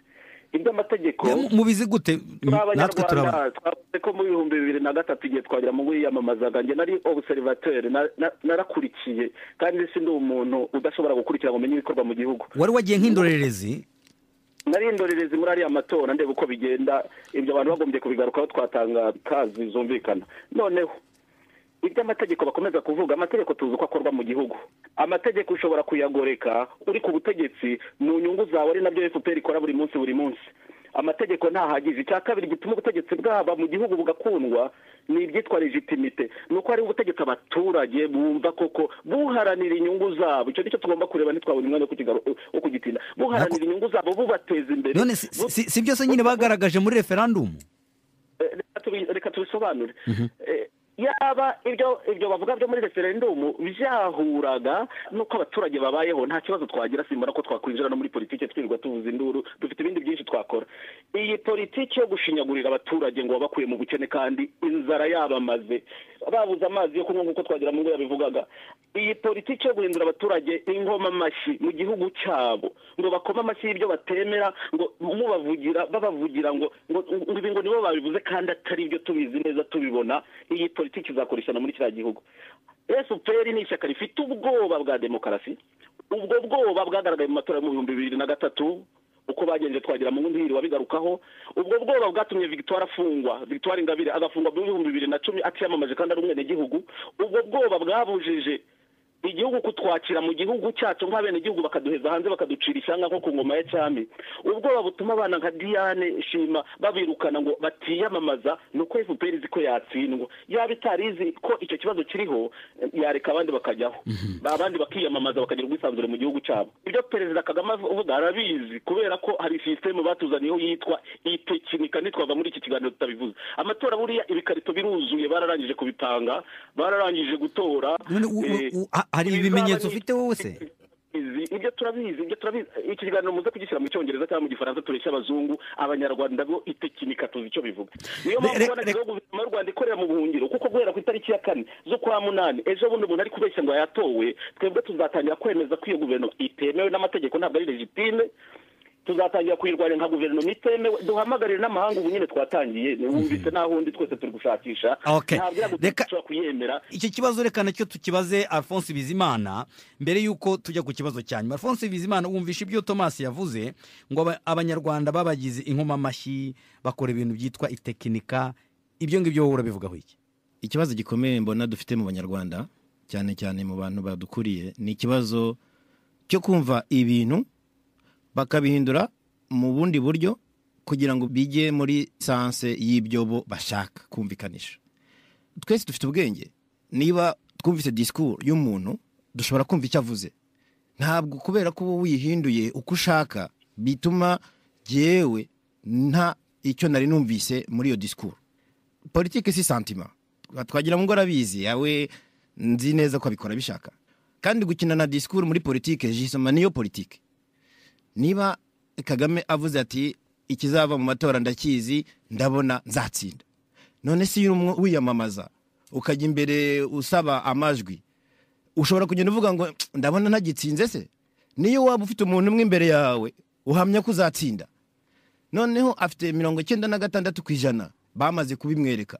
[SPEAKER 6] iby'amategeko
[SPEAKER 2] mubizi gute
[SPEAKER 6] turi
[SPEAKER 2] natwe turabona
[SPEAKER 6] abanyarwanda twavuze ko mu bihumbi bibiri na gatatu igihe twagira mu wiyamamazaga njye nari obuserivateri narakurikiye kandi si ndi umuntu udashobora gukurikira ngo umenye ibikorwa mu gihugu
[SPEAKER 2] wari wagiye nk'indorerezi
[SPEAKER 6] nari indorerezi muri ariya matora ndeba uko bigenda ibyo abantu bagombye kubigarukaho twatanga kazi zumvikana noneho iby'amategeko bakomeza kuvuga amategeko tuzi uko akorwa mu gihugu amategeko ushobora kuyagoreka uri ku butegetsi mu nyungu zawe ari nabyo fpr ikora buri munsi buri munsi amategeko ntahagije icya kabiri gituma ubutegetsi bwaba mu gihugu bugakundwa ni ibyitwa legitimite ni uko hari ubutegetsi abaturage bumva koko buharanira inyungu zabo icyo nicyo tugomba kureba ntitwabona umwanya wo kukigaru- wo kugitinda buharanira inyungu zabo bubateza imbere
[SPEAKER 2] none si-
[SPEAKER 6] bu-
[SPEAKER 2] si si byose nyine bagaragaje muri referandumu
[SPEAKER 6] Eh, reka tubi- reka tubisobanure Eh, yaba ibyo ibyo bavuga byo muri referendumu byahuraga n'uko abaturage babayeho nta kibazo twagira simbona ko twakwinjira no muri politiki twirirwa tuvuza induru dufite ibindi byinshi twakora iyi politiki yo gushinyagurira abaturage ngo wabakuye mu bukene kandi inzara yabamaze babuze amazi yo kunywa nk'uko twagira mu ngo yabivugaga iyi politiki yo guhindura abaturage ingoma amashyi mu gihugu cyabo ngo bakome amashyi y'ibyo batemera ngo mubavugira babavugira ngo ngo ngo ibi ngo nibo babivuze kandi atari ibyo tubizi neza tubibona iyi politiki izakoreshana muri kiriya gihugu fpr ni ishyaka rifite ubwoba bwa demokarasi ubwo bwoba bwagaragaye mu matora yo mu bihumbi bibiri na gatatu uko bagenje twagira mu wundi hiri wabigarukaho ubwo bwoba bwatumye victoire afungwa victoire ingabire agafungwa mu bihumbi bibiri na cumi atiyamamaje kandi ari umwenegihugu ubwo bwoba bwabujije igihugu kutwakira mu gihugu cyacu nk'abenegihugu bakaduheza hanze bakaducira ishyanga nko ku ngoma ya cyami ubwoba butuma abana nka diane shima babirukana ngo batiyamamaza ni uko efuperi izi ko yatsindwa yaba itari izi ko icyo kibazo kiriho yareka abandi bakajyaho abandi bakiyamamaza bakagira ubwisanzure mu gihugu cyabo ibyo perezida kagame avuga arabizi kubera ko hari sisiteme batuzaniyeho yitwa itekinika ntitwava muri iki kiganiro tutabivuze amatora buriya ibikarito biruzuye bararangije kubipanga bararangije gutora
[SPEAKER 9] none u- u-
[SPEAKER 6] eh,
[SPEAKER 9] u- ha- hari
[SPEAKER 6] bizaba
[SPEAKER 9] ibimenyetso
[SPEAKER 6] ni-
[SPEAKER 9] ufite wowe se
[SPEAKER 6] izi- ibyo turabizi ibyo turabizi iki kiganiro muze kugishyira mu cyongereza cyangwa mu gifaransa tureshya abazungu abanyarwanda bo itekinika tuzi icyo bivuga niyo mpamvu
[SPEAKER 9] Re- re-
[SPEAKER 6] ubona rero guverinoma y'u rwanda ikorera mu buhungiro kuko guhera ku itariki ya kane z'ukwa munani ejo bundi umuntu ari kubeshya ngo yatowe twebwe tuzatangira kwemeza ko iyo guverinoma itemewe n'amategeko ntabwo ari legitime tuzatangira kuyirwanira nka guverinoma itemewe duhamagarire n'amahanga ubu nyine twatangiye wumvise naho undi twese turi gushakisha
[SPEAKER 2] Okay.
[SPEAKER 6] ntabwo
[SPEAKER 2] Reka-
[SPEAKER 6] iragutushobora kuyemera
[SPEAKER 2] icyo kibazo reka nacyo tukibaze alphonse bizimana mbere y'uko tujya ku kibazo cya nyuma alphonse bizimana wumvisha ibyo thomas yavuze ngo aba- abanyarwanda babagize inkomamashyi bakora ibintu byitwa itekinika ibyo ngibyo wowe urabivugaho iki
[SPEAKER 7] ikibazo gikomeye mbona dufite mu banyarwanda cyane cyane mu bantu badukuriye ni ikibazo cyo kumva ibintu bakabihindura mu bundi buryo kugira ngo bijye muri sanse y'ibyo bo bashaka kumvikanisha twese dufite ubwenge niba twumvise disikuru y'umuntu dushobora kumva icyo avuze ntabwo kubera ko uba wihinduye uko ushaka bituma jyewe nta icyo nari numvise muri iyo disikuru politiki si santima twagira ngo arabizi yawe nzi neza ko abikora abishaka kandi gukina na disikuru muri politiki jisoma niyo politiki niba kagame avuze ati ikizava mu matora ndakizi ndabona nzatsinda none si iyo urimo wiyamamaza ukajya imbere usaba amajwi ushobora kugenda uvuga ngo ndabona ntagitsinze se niyo waba ufite umuntu umwe imbere yawe uhamya ko uzatsinda noneho afite mirongo icyenda na gatandatu ku ijana bamaze kubimwereka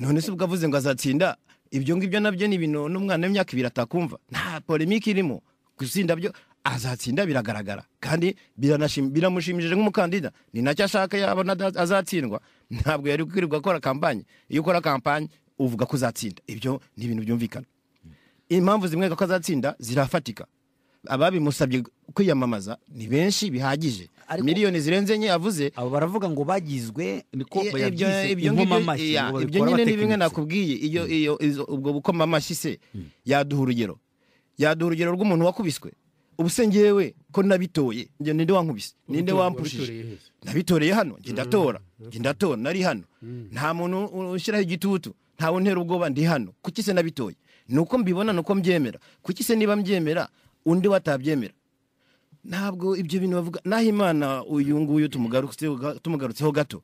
[SPEAKER 7] none se ubwo avuze ngo azatsinda ibyo ngibyo nabyo ni ibintu n'umwana w'imyaka ibiri atakumva nta polemike irimo gusinda byo azatsinda biragaragara kandi biranashim- biramushimishije nk'umukandida ni nacyo ashaka yabona ada- azatsindwa ntabwo yari kwirirwa akora kampanye iyo ukora kampanye uvuga ko uzatsinda ibyo ni ibintu byumvikana impamvu zimwereka ko azatsinda zirafatika ababimusabye kwiyamamaza ni benshi bihagije
[SPEAKER 9] Ariko-
[SPEAKER 7] miliyoni zirenze enye yavuze
[SPEAKER 2] abo baravuga ngo bagizwe niko
[SPEAKER 7] Iye- ibyo
[SPEAKER 2] bayabyise
[SPEAKER 7] ibyo
[SPEAKER 2] inkomamashyi
[SPEAKER 7] ngibyo ya,
[SPEAKER 2] ngo
[SPEAKER 7] ibyo
[SPEAKER 2] babikora
[SPEAKER 7] nyine ni
[SPEAKER 2] batekinitse.
[SPEAKER 7] bimwe nakubwiye iyo iyo izo- ubwo bukomamashyi se yaduha urugero yaduha urugero rw'umuntu wakubiswe ubu se ngewe ko nabitoye njye ninde wankubise ninde wampushije nabitoreye hano njye ndatora njye ndatora nari hano nta muntu u- ushyiraho igitutu ntawe untera ubwoba ndi hano kuki se nabitoye ni uko mbibona ni uko mbyemera kuki se niba mbyemera undi watabyemera ntabwo ibyo bintu bavuga naho imana uyu nguyu tumugarutseho tumugarutseho gato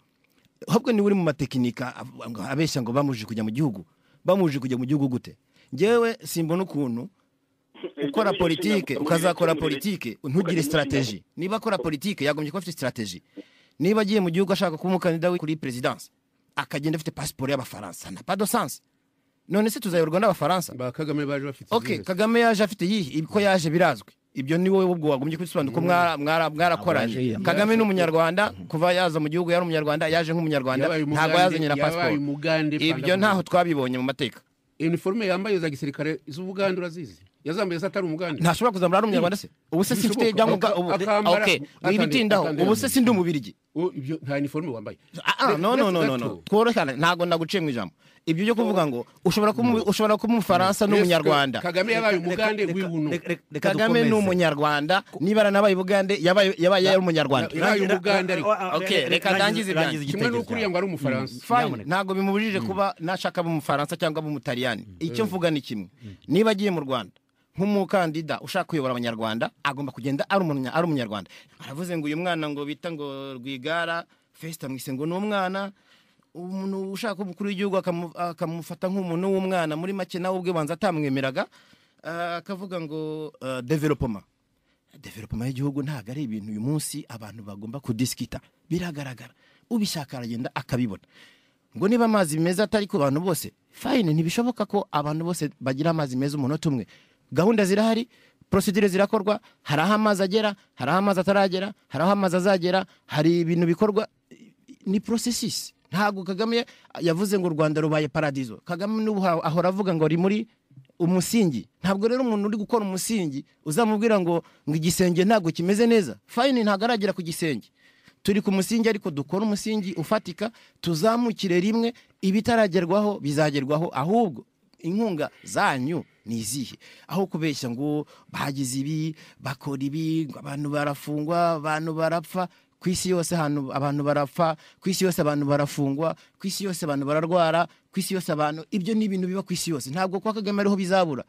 [SPEAKER 7] ahubwo niwe uri mu matekinika avuga ngo- abeshya ngo bamujije kujya mu gihugu bamujije kujya mu gihugu gute ngewe simbona ukuntu ukora politike ukazakora politike ntugire sitarateji niba akora politike yagombye kuba afite sitarateji niba agiye mu gihugu ashaka kuba umukandida we kuri perezidansi akagenda afite pasiporo y'abafaransa na pado sansi none se tuzayoborwa n'abafaransa
[SPEAKER 4] ba kagame baje bafite
[SPEAKER 7] ok
[SPEAKER 4] izindi.
[SPEAKER 7] kagame yaje afite yihe ko yaje birazwi ibyo ni wowe ubwo wagombye kubisobanura ko mwara- mwara- mwarakoranye kagame ni umunyarwanda kuva yaza mu gihugu yari umunyarwanda yaje nk'umunyarwanda
[SPEAKER 4] Yabaye umugande-
[SPEAKER 7] ntabwo yazanye na
[SPEAKER 4] yabaye
[SPEAKER 7] pasiporo
[SPEAKER 4] umugande
[SPEAKER 7] ibyo
[SPEAKER 4] panda-
[SPEAKER 7] ntaho twabibonye mu mateka
[SPEAKER 4] iniforume yambaye za gisirikare z'ubugande urazizi yazambaye se atari umugande
[SPEAKER 7] ntashobora kuzamura ari umunyarwanda se ubu se simfite ibyangombwa
[SPEAKER 4] Bishoboka.
[SPEAKER 7] ubu
[SPEAKER 4] Akambara-
[SPEAKER 7] ok
[SPEAKER 4] akambara-
[SPEAKER 7] wibitindaho
[SPEAKER 4] akambara-
[SPEAKER 7] ubu se sindi umubirigi
[SPEAKER 4] O, ibyo nta iniforume wambaye
[SPEAKER 7] Ah, ah, no
[SPEAKER 4] Uretse
[SPEAKER 7] no no no
[SPEAKER 4] gato,
[SPEAKER 7] no tworohane ntabwo naguciye mu ijambo ibyo byo kuvuga ngo ushobora kuba umu- ushobora kuba umufaransa
[SPEAKER 4] Uretse
[SPEAKER 7] n'umunyarwanda
[SPEAKER 4] kagame yabaye umugande
[SPEAKER 2] Reka-
[SPEAKER 4] w'ubuno
[SPEAKER 2] reka- reka- reka
[SPEAKER 7] kagame ni
[SPEAKER 2] dukomeze.
[SPEAKER 7] umunyarwanda niba aranabaye ubugande yabaye yabaye ari umunyarwanda
[SPEAKER 4] yabaye
[SPEAKER 2] Rangira-
[SPEAKER 4] umugande ariko
[SPEAKER 2] ra- ra-
[SPEAKER 7] Ok,
[SPEAKER 2] ra-
[SPEAKER 7] reka
[SPEAKER 2] rangiza-
[SPEAKER 7] ndangize ibyanjye.
[SPEAKER 2] rangiza
[SPEAKER 4] kimwe
[SPEAKER 2] igitekerezo
[SPEAKER 4] n'uko uriya ngo ari umufaransa
[SPEAKER 7] fine
[SPEAKER 2] Nyamuneka.
[SPEAKER 7] ntabwo bimubujije kuba nashaka aba umufaransa cyangwa aba umutaliyani icyo mvuga ni kimwe niba agiye mu rwanda nk'umukandida ushaka kuyobora abanyarwanda agomba kugenda ari umunya- ari umunyarwanda aravuze ngo uyu mwana ngo bita ngo rwigara fesita mwise ngo ni umwana umuntu ushaka kuba umukuru w'igihugu akamu- akamufata nk'umuntu w'umwana muri make nawe ubwe banza atamwemeraga Ah, akavuga ngo ah, developoma developoma y'igihugu ntabwo ari ibintu uyu munsi abantu bagomba kudisikita biragaragara ubishaka aragenda akabibona ngo niba amazi meza atari ku bantu bose fayine ntibishoboka ko abantu bose bagira amazi meza umunota umwe gahunda zirahari porosidire zirakorwa hari aho amazi agera hari aho amazi ataragera hari aho amazi azagera hari ibintu bikorwa ni porosesisi ntabwo kagame yavuze ngo u rwanda rubaye paradizo kagame n'ubu ha- ahora avuga ngo ari muri umusingi ntabwo rero umuntu uri gukora umusingi uzamubwira ngo ngo igisenge ntabwo kimeze neza fayini ntabwo aragera ku gisenge turi ku musingi ariko dukore umusingi ufatika tuzamukire rimwe ibitaragerwaho bizagerwaho ahubwo inkunga zanyu ni izihe aho kubeshya ngo bagize ibi bakora ibi ngo abantu barafungwa abantu barapfa ku isi yose ahantu abantu barapfa ku isi yose abantu barafungwa ku isi yose abantu bararwara ku isi yose abantu ibyo ni ibintu biba ku isi yose ntabwo kwa kagame ariho bizabura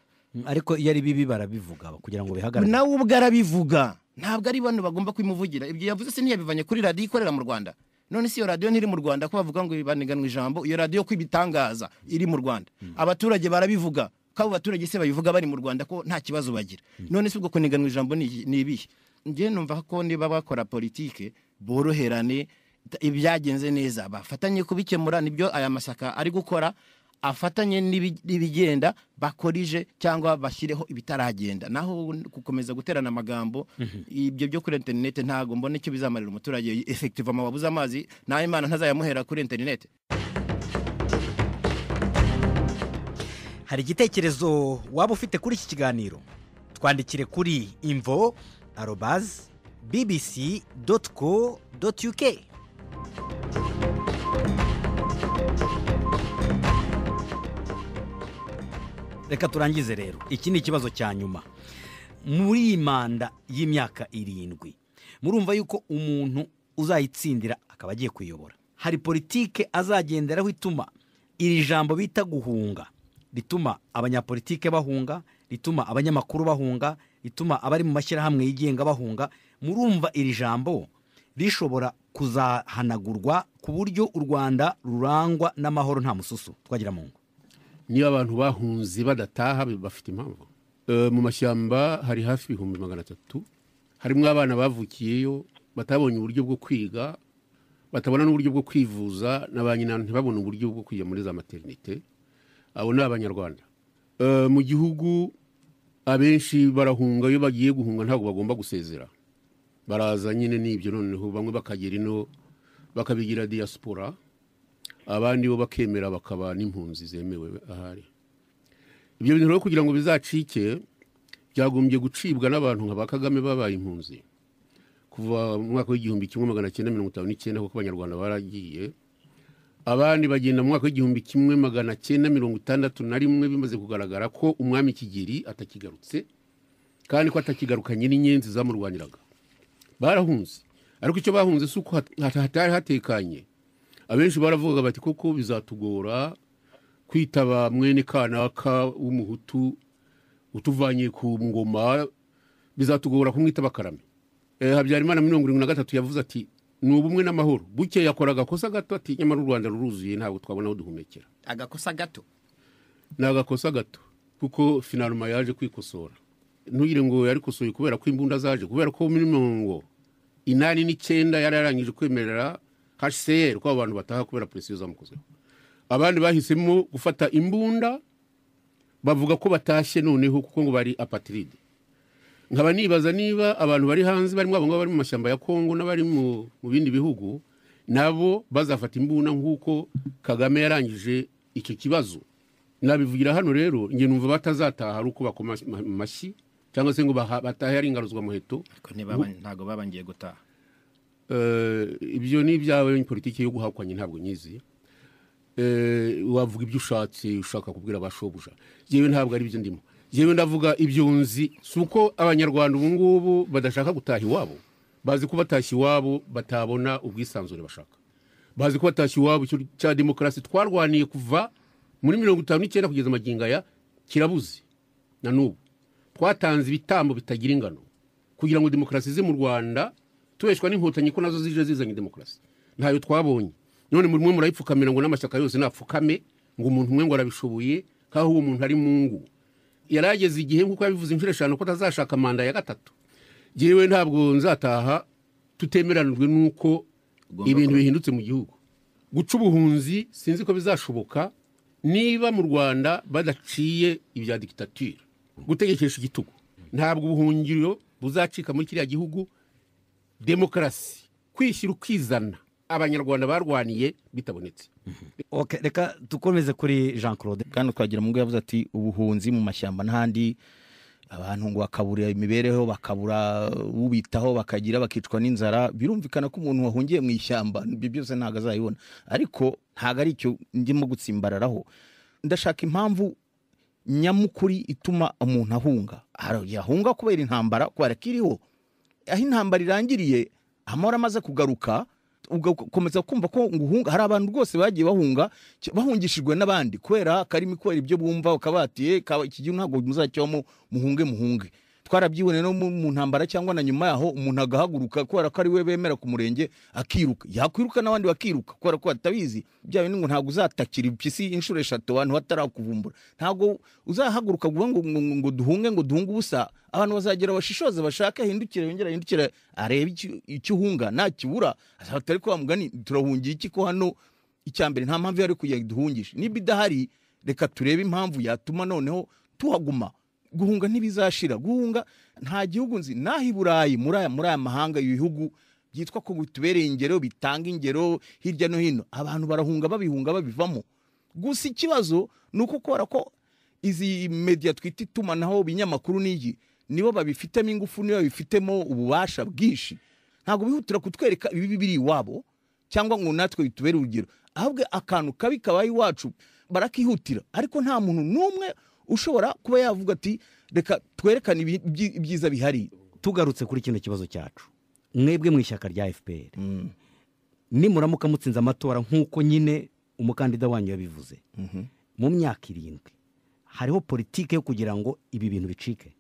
[SPEAKER 2] ariko iyo ari bibi barabivuga kugira ngo bihagarare
[SPEAKER 7] nawe ubwo arabivuga ntabwo ari bano bagomba kubimuvugira ibyo yavuze se ntiyabivanye kuri radiyo ikorera mu rwanda none si iyo radiyo ntiri mu rwanda ko bavuga ngo baniganwe ijambo iyo radiyo ko ibitangaza iri mu rwanda abaturage barabivuga ko abo baturage se babivuga bari mu rwanda ko nta kibazo bagira none si ubwo kuniganwa ijambo ni iki- ni ibihe njye numva ko niba bakora politike boroherane ta- ibyagenze neza bafatanye kubikemura nibyo aya mashyaka ari gukora afatanye n'ibi- n'ibigenda bakorije cyangwa bashyireho ibitaragenda naho gukomeza guterana amagambo ibyo byo kuri interinete ntabwo mbona icyo bizamarira umuturage efektive amababuze amazi nawe imana ntazayamuhera kuri interinete
[SPEAKER 2] hari igitekerezo waba ufite kuri iki kiganiro twandikire kuri imvo arobazi bbc doti co doti uk reka turangize rero iki ni ikibazo cya nyuma muri iyi manda y'imyaka irindwi murumva yuko umuntu uzayitsindira akaba agiye kuyobora hari politike azagenderaho ituma iri jambo bita guhunga rituma abanyapolitike bahunga rituma abanyamakuru bahunga rituma abari mu mashyirahamwe yigenga bahunga murumva iri jambo rishobora kuzahanagurwa ku buryo u rwanda rurangwa n'amahoro nta mususu twagira mu ngo
[SPEAKER 4] niba abantu bahunze badataha bi- bafite impamvu Eh, mu mashyamba hari hafi ibihumbi magana atatu harimo abana bavukiyeyo batabonye uburyo bwo kwiga batabona n'uburyo bwo kwivuza na ba nyina ntibabone uburyo bwo kujya muri za materinite abo ni abanyarwanda Eh, mu gihugu abenshi barahunga iyo bagiye guhunga ntabwo bagomba gusezera baraza nyine n'ibyo noneho bamwe bakagera ino bakabigira diaspora abandi bo bakemera bakaba n'impunzi zemewe ahari ibyo bintu rero kugira ngo bizacike byagombye gucibwa n'abantu nka ba kagame babaye impunzi kuva mu mwaka w'igihumbi kimwe magana cyenda mirongo itanu n'icyenda kuko abanyarwanda baragiye abandi bagenda mu mwaka w'igihumbi kimwe magana cyenda mirongo itandatu na rimwe bimaze kugaragara ko umwami kigeri atakigarutse kandi ko atakigarukanye n'inyenzi zamurwaniraga barahunze ariko icyo bahunze si uko hat- hat- hatari hatekanye abenshi baravugaga bati koko bizatugora kwitaba mwene kanaka w'umuhutu utuvanye ku ngoma bizatugora kumwitaba karame e, habyarimana mirongo irindwi na gatatu yavuze ati ni ubumwe n'amahoro buke yakora agakosa gato ati nyamara u rwanda ruruzuye ntabwo twabona aho duhumekera
[SPEAKER 7] agakosa gato
[SPEAKER 4] ni agakosa gato kuko finaruma yaje kwikosora ntugire ngo yarikosoye kubera ko imbunda zaje kubera ko muri mirongo inani n'icyenda yari yarangije kwemerera hcr ko abo bantu bataha kubera presiyo zamukozeho abandi bahisemo gufata imbunda bavuga ko batashye noneho kuko ngo bari apatiride nkaba nibaza niba abantu bari hanze barimo abo ngabo bari mu mashyamba ya kongo n'abari mu mu bindi bihugu nabo bazafata imbunda nk'uko kagame yarangije icyo kibazo nabivugira hano rero njye numva batazataha ari uko bakoma ama- amashyi cyangwa se ngo baha- batahe ari ingaruzwa muheto
[SPEAKER 7] ariko ntibaba- ntabwo babangiye gutaha
[SPEAKER 4] Eh, ibyo ni ibyawe politiki yo guhakwa nyine ntabwo nyizi Eh, wavuga ibyo ushatse ushaka kubwira ba shobuja yewe ntabwo ari byo ndimo yewe ndavuga ibyo nzi si uko abanyarwanda ubu ngubu badashaka gutaha iwabo bazi ko batashye iwabo batabona ubwisanzure bashaka bazi ko batashye iwabo icyo cya demokarasi twarwaniye kuva muri mirongo itanu n'icyenda kugeza magingo aya kirabuze na n'ubu twatanze ibitambo bitagira ingano kugira ngo demokarasi ize mu rwanda tubeshwa n'inkotanyi ko nazo zije zizanye demokarasi ntayo twabonye none muri mwe murayipfukamira ngo n'amashyaka yose napfukame ngo umuntu umwe ngo arabishoboye nk'aho uwo muntu ari mu ngu yari ageze igihe nk'uko yabivuze inshuro eshanu ko atazashaka manda ya gatatu yewe ntabwo nzataha tutemeranijwe n'uko ibintu bihindutse mu gihugu guca ubuhunzi sinzi ko bizashoboka niba mu rwanda badaciye ibya dikitatire gutegekesha igitugu ntabwo ubuhungiro buzacika muri kiriya gihugu demokarasi kwishyira ukizana abanyarwanda barwaniye bitabonetse
[SPEAKER 2] Ok, reka dukomeze kuri jean claude
[SPEAKER 5] kandi twagira mu yavuze ati ubuhunzi mu mashyamba n'ahandi abantu ngo bakabura imibereho bakabura ubitaho bakagira bakicwa n'inzara birumvikana ko umuntu wahungiye mu ishyamba ibyo byose ntabwo azabibona ariko ntabwo ari icyo ndimo gutsimbararaho ndashaka impamvu nyamukuri ituma umuntu ahunga hari igihe ahunga kubera intambara kubera ko iriho aho intambara irangiriye amahoro amaze kugaruka ugakomeza kumva ko ngo uhunga hari abantu rwose bagiye bahunga ki- bahungishijwe n'abandi kubera karimi kubera ibyo bumva ukabatiye kaba- iki gihe ntabwo muzacyamo muhunge muhunge twarabyiboneye no mu mu ntambara cyangwa na nyuma yaho umuntu agahaguruka kubera ko ari we bemera ku murenge akiruka yakwiruka n'abandi bakiruka kubera ko batabizi bya bindi ngo ntabwo uzatakira impyisi inshuro eshatu abantu batarakuvumbura ntabwo uzahaguruka ngo ngo- ngo ngo duhunge ngo duhunge ubusa abantu bazagera bashishoze bashake ahindukire yongere ahindukire arebe icyo- icyo uhunga nakibura azahita ariko wa mugani turahungiye iki ko hano icya mbere nta mpamvu yari kugira ngo duhungishe niba idahari reka turebe impamvu yatuma noneho tuhaguma guhunga ntibizashira guhunga nta gihugu nzi n'aho i burayi muri aya muri aya mahanga ibihugu byitwa ko bitubereye ingero bitanga ingero hirya no hino abantu barahunga babihunga babivamo gusa ikibazo ni uko kubera ko izi mediya twita itumanaho ibinyamakuru n'igi nibo babifitemo ingufu nibo babifitemo ububasha bwinshi ntabwo bihutira kutwereka ibibi biri iwabo cyangwa ngo natwe bitubere urugero ahubwo akantu kabi kabaye iwacu barakihutira ariko nta muntu n'umwe ushobora kuba yavuga ati reka twerekane ibi- ibyi- ibyiza bihari
[SPEAKER 2] tugarutse kuri kino kibazo cyacu mwebwe mu ishyaka rya fpr nimuramuka mutsinze amatora nk'uko nyine umukandida wanyu yabivuze mu myaka irindwi hariho politiki yo kugira ngo ibi bintu bicike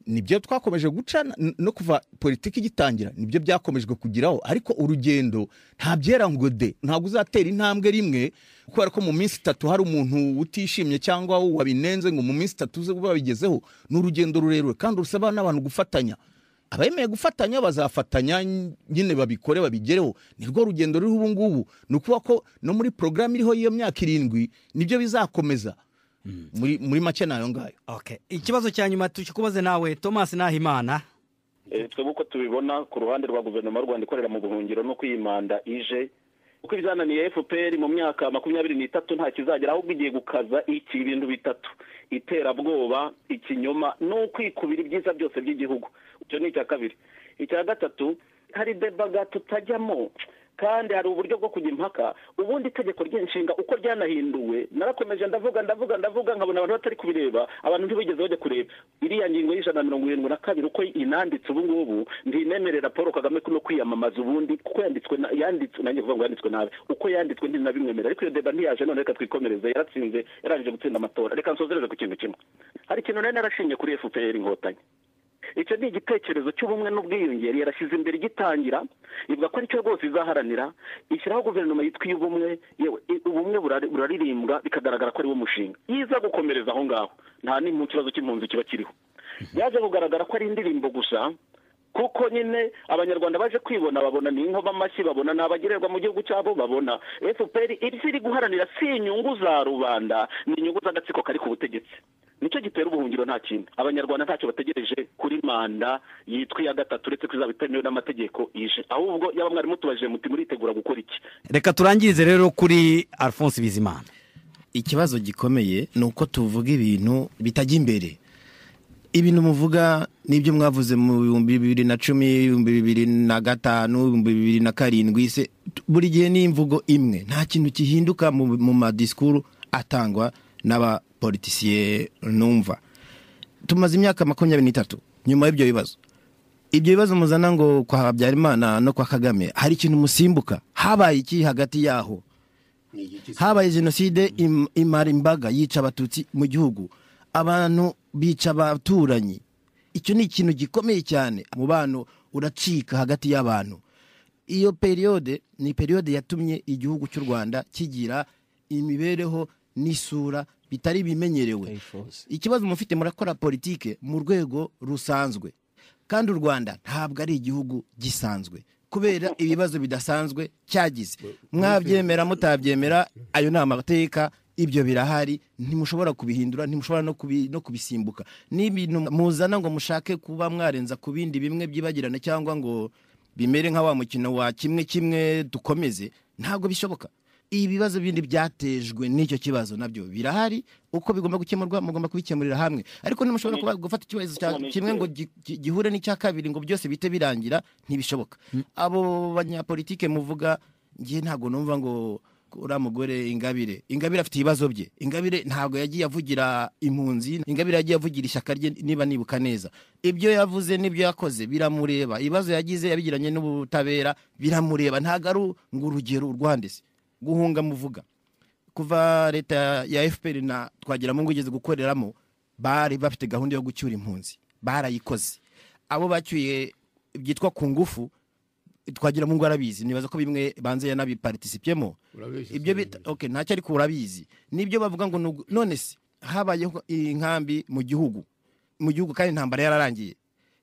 [SPEAKER 5] nibyo twakomeje guca n- no kuva politiki igitangira nibyo byakomejwe kugiraho ariko urugendo nta byera ngo de ntabwo uzatera intambwe rimwe kubera ko mu minsi itatu hari umuntu utishimye cyangwa wabinenze ngo mu minsi itatu uze babigezeho ni urugendo rurerure kandi rusaba n'abantu gufatanya abemeye gufatanya bazafatanya nyine babikore babigereho ni rwo rugendo ruriho ubu ngubu ni ukuvuga ko no muri porogaramu iriho y'iyo myaka irindwi nibyo bizakomeza muri, muri make nayo ngayo
[SPEAKER 2] ikibazo cya nyuma tukikubaze nawe thomas nahimana
[SPEAKER 6] Eh, twebwe uko tubibona ku ruhande rwa guverinoma y'u rwanda ikorera mu buhungiro no kwiyimanda ije kuko ibyananiye fpr mu myaka makumyabiri n'itatu nta kizagera ahubwo igiye gukaza iki bintu bitatu iterabwoba ikinyoma n'ukwikubira ibyiza byose by'igihugu icyo ni icya kabiri icya gatatu hari debaga tutajyamo kandi hari uburyo bwo kujya impaka ubundi itegeko ry'inshinga uko ryanahinduwe narakomeje ndavuga ndavuga ndavuga nkabona abantu batari kubireba abantu ntibigeze bajya kureba iriya ngingo y'ijana na mirongo irindwi na kabiri uko inanditse ubu ngubu ntinemerera paul kagame no kwiyamamaza ubundi kuko yanditswe na- yanditswe nanjye kuvuga ngo yanditswe nabi uko yanditswe ndinabimwemera ariko iyo deba ntiyaje none reka twikomereze yaratsinze yarangije gutsinda amatora reka nsozereze ku kintu kimwe hari ikintu nari narashinye kuri fpr inkotanyi icyo ni igitekerezo cy'ubumwe n'ubwiyongere yarashyize imbere igitangira ivuga ko aricyo rwose izaharanira ishyiraho guverinoma yitwa iy'ubumwe yewe i- ubumwe burari- buraririmbwa bikagaragara ko ari wo mushinga yiza gukomereza aho ngaho nta n'impu kibazo cy'impunzi kiba kiriho yaje kugaragara ko ari indirimbo gusa kuko nyine abanyarwanda baje kwibona babona ni inkoba amashyi babona ni abagererwa mu gihugu cyabo babona fpr ibyo iri guharanira si inyungu za rubanda ni inyungu z'agatsiko kari ku butegetsi nicyo gitera ubuhungiro nta kintu abanyarwanda ntacyo bategereje kuri manda yitwa iya gatatu uretse ko izaba itemewe n'amategeko ije ahubwo yaba mwarimu tubajije muti muritegura gukora iki
[SPEAKER 2] reka turangirize rero kuri alphonse bizimana
[SPEAKER 7] ikibazo gikomeye ni uko tuvuga ibintu bitajya imbere ibintu muvuga n'ibyo mwavuze mu bihumbi bibiri na cumi ibihumbi bibiri na gatanu ibihumbi bibiri na karindwi se buri gihe ni imvugo imwe nta kintu gihinduka mu, mu madisikuru atangwa n'abapolitisiye numva tumaze imyaka makumyabiri n'itatu nyuma y'ibyo bibazo ibyo bibazo muzana ngo kwa habyarimana no kwa kagame hari ikintu musimbuka habaye iki hagati yaho habaye jenoside im- imara imbaga yica abatutsi mu gihugu abantu bica abaturanyi icyo ni ikintu gikomeye cyane umubano uracika hagati y'abantu iyo periyode ni periyode yatumye igihugu cy'u rwanda kigira imibereho n'isura bitari bimenyerewe ikibazo mufite murakora politike mu rwego rusanzwe kandi u rwanda ntabwo ari igihugu gisanzwe kubera ibibazo bidasanzwe cyagize mwabyemera mutabyemera ayo ni amateka ibyo birahari ntimushobora kubihindura ntimushobora no kubi- no kubisimbuka ni ibintu muzana ngo mushake kuba mwarenza ku bindi bimwe byibagirana cyangwa ngo bimere nka wa mukino wa kimwe kimwe dukomeze ntabwo bishoboka ibibazo bindi byatejwe n'icyo kibazo nabyo birahari uko bigomba gukemurwa mugomba kubikemurira hamwe ariko ntimushobora kuba- gufata ikibazo cya
[SPEAKER 6] None-
[SPEAKER 7] kimwe ngo gi- gi- gihure n'icya kabiri ngo byose bite birangira ntibishoboka abo banyapolitike muvuga ngiye ntabwo numva ngo uriya mugore ingabire ingabire afite ibibazo bye ingabire ntabwo yagiye avugira impunzi ingabire yagiye avugira ishyaka rye niba nibuka neza ibyo yavuze n'ibyo yakoze biramureba ibibazo yagize yabigiranye n'ubutabera biramureba ntabwo ari u- ngo urugero urwandese guhunga muvuga kuva leta ya fpr na twagiramungu igeze gukoreramo bari bafite gahunda yo gucyura impunzi barayikoze abo bacyuye byitwa ku ngufu twagiramungu arabizi nibaza ko bimwe banze yanabiparticipiyemo
[SPEAKER 4] Urabeshya
[SPEAKER 7] ibyo bita okay ntacyo ariko urabizi nibyo bavuga ngo ni ugu- none se habayeho inkambi mu gihugu mu gihugu kandi intambara yararangiye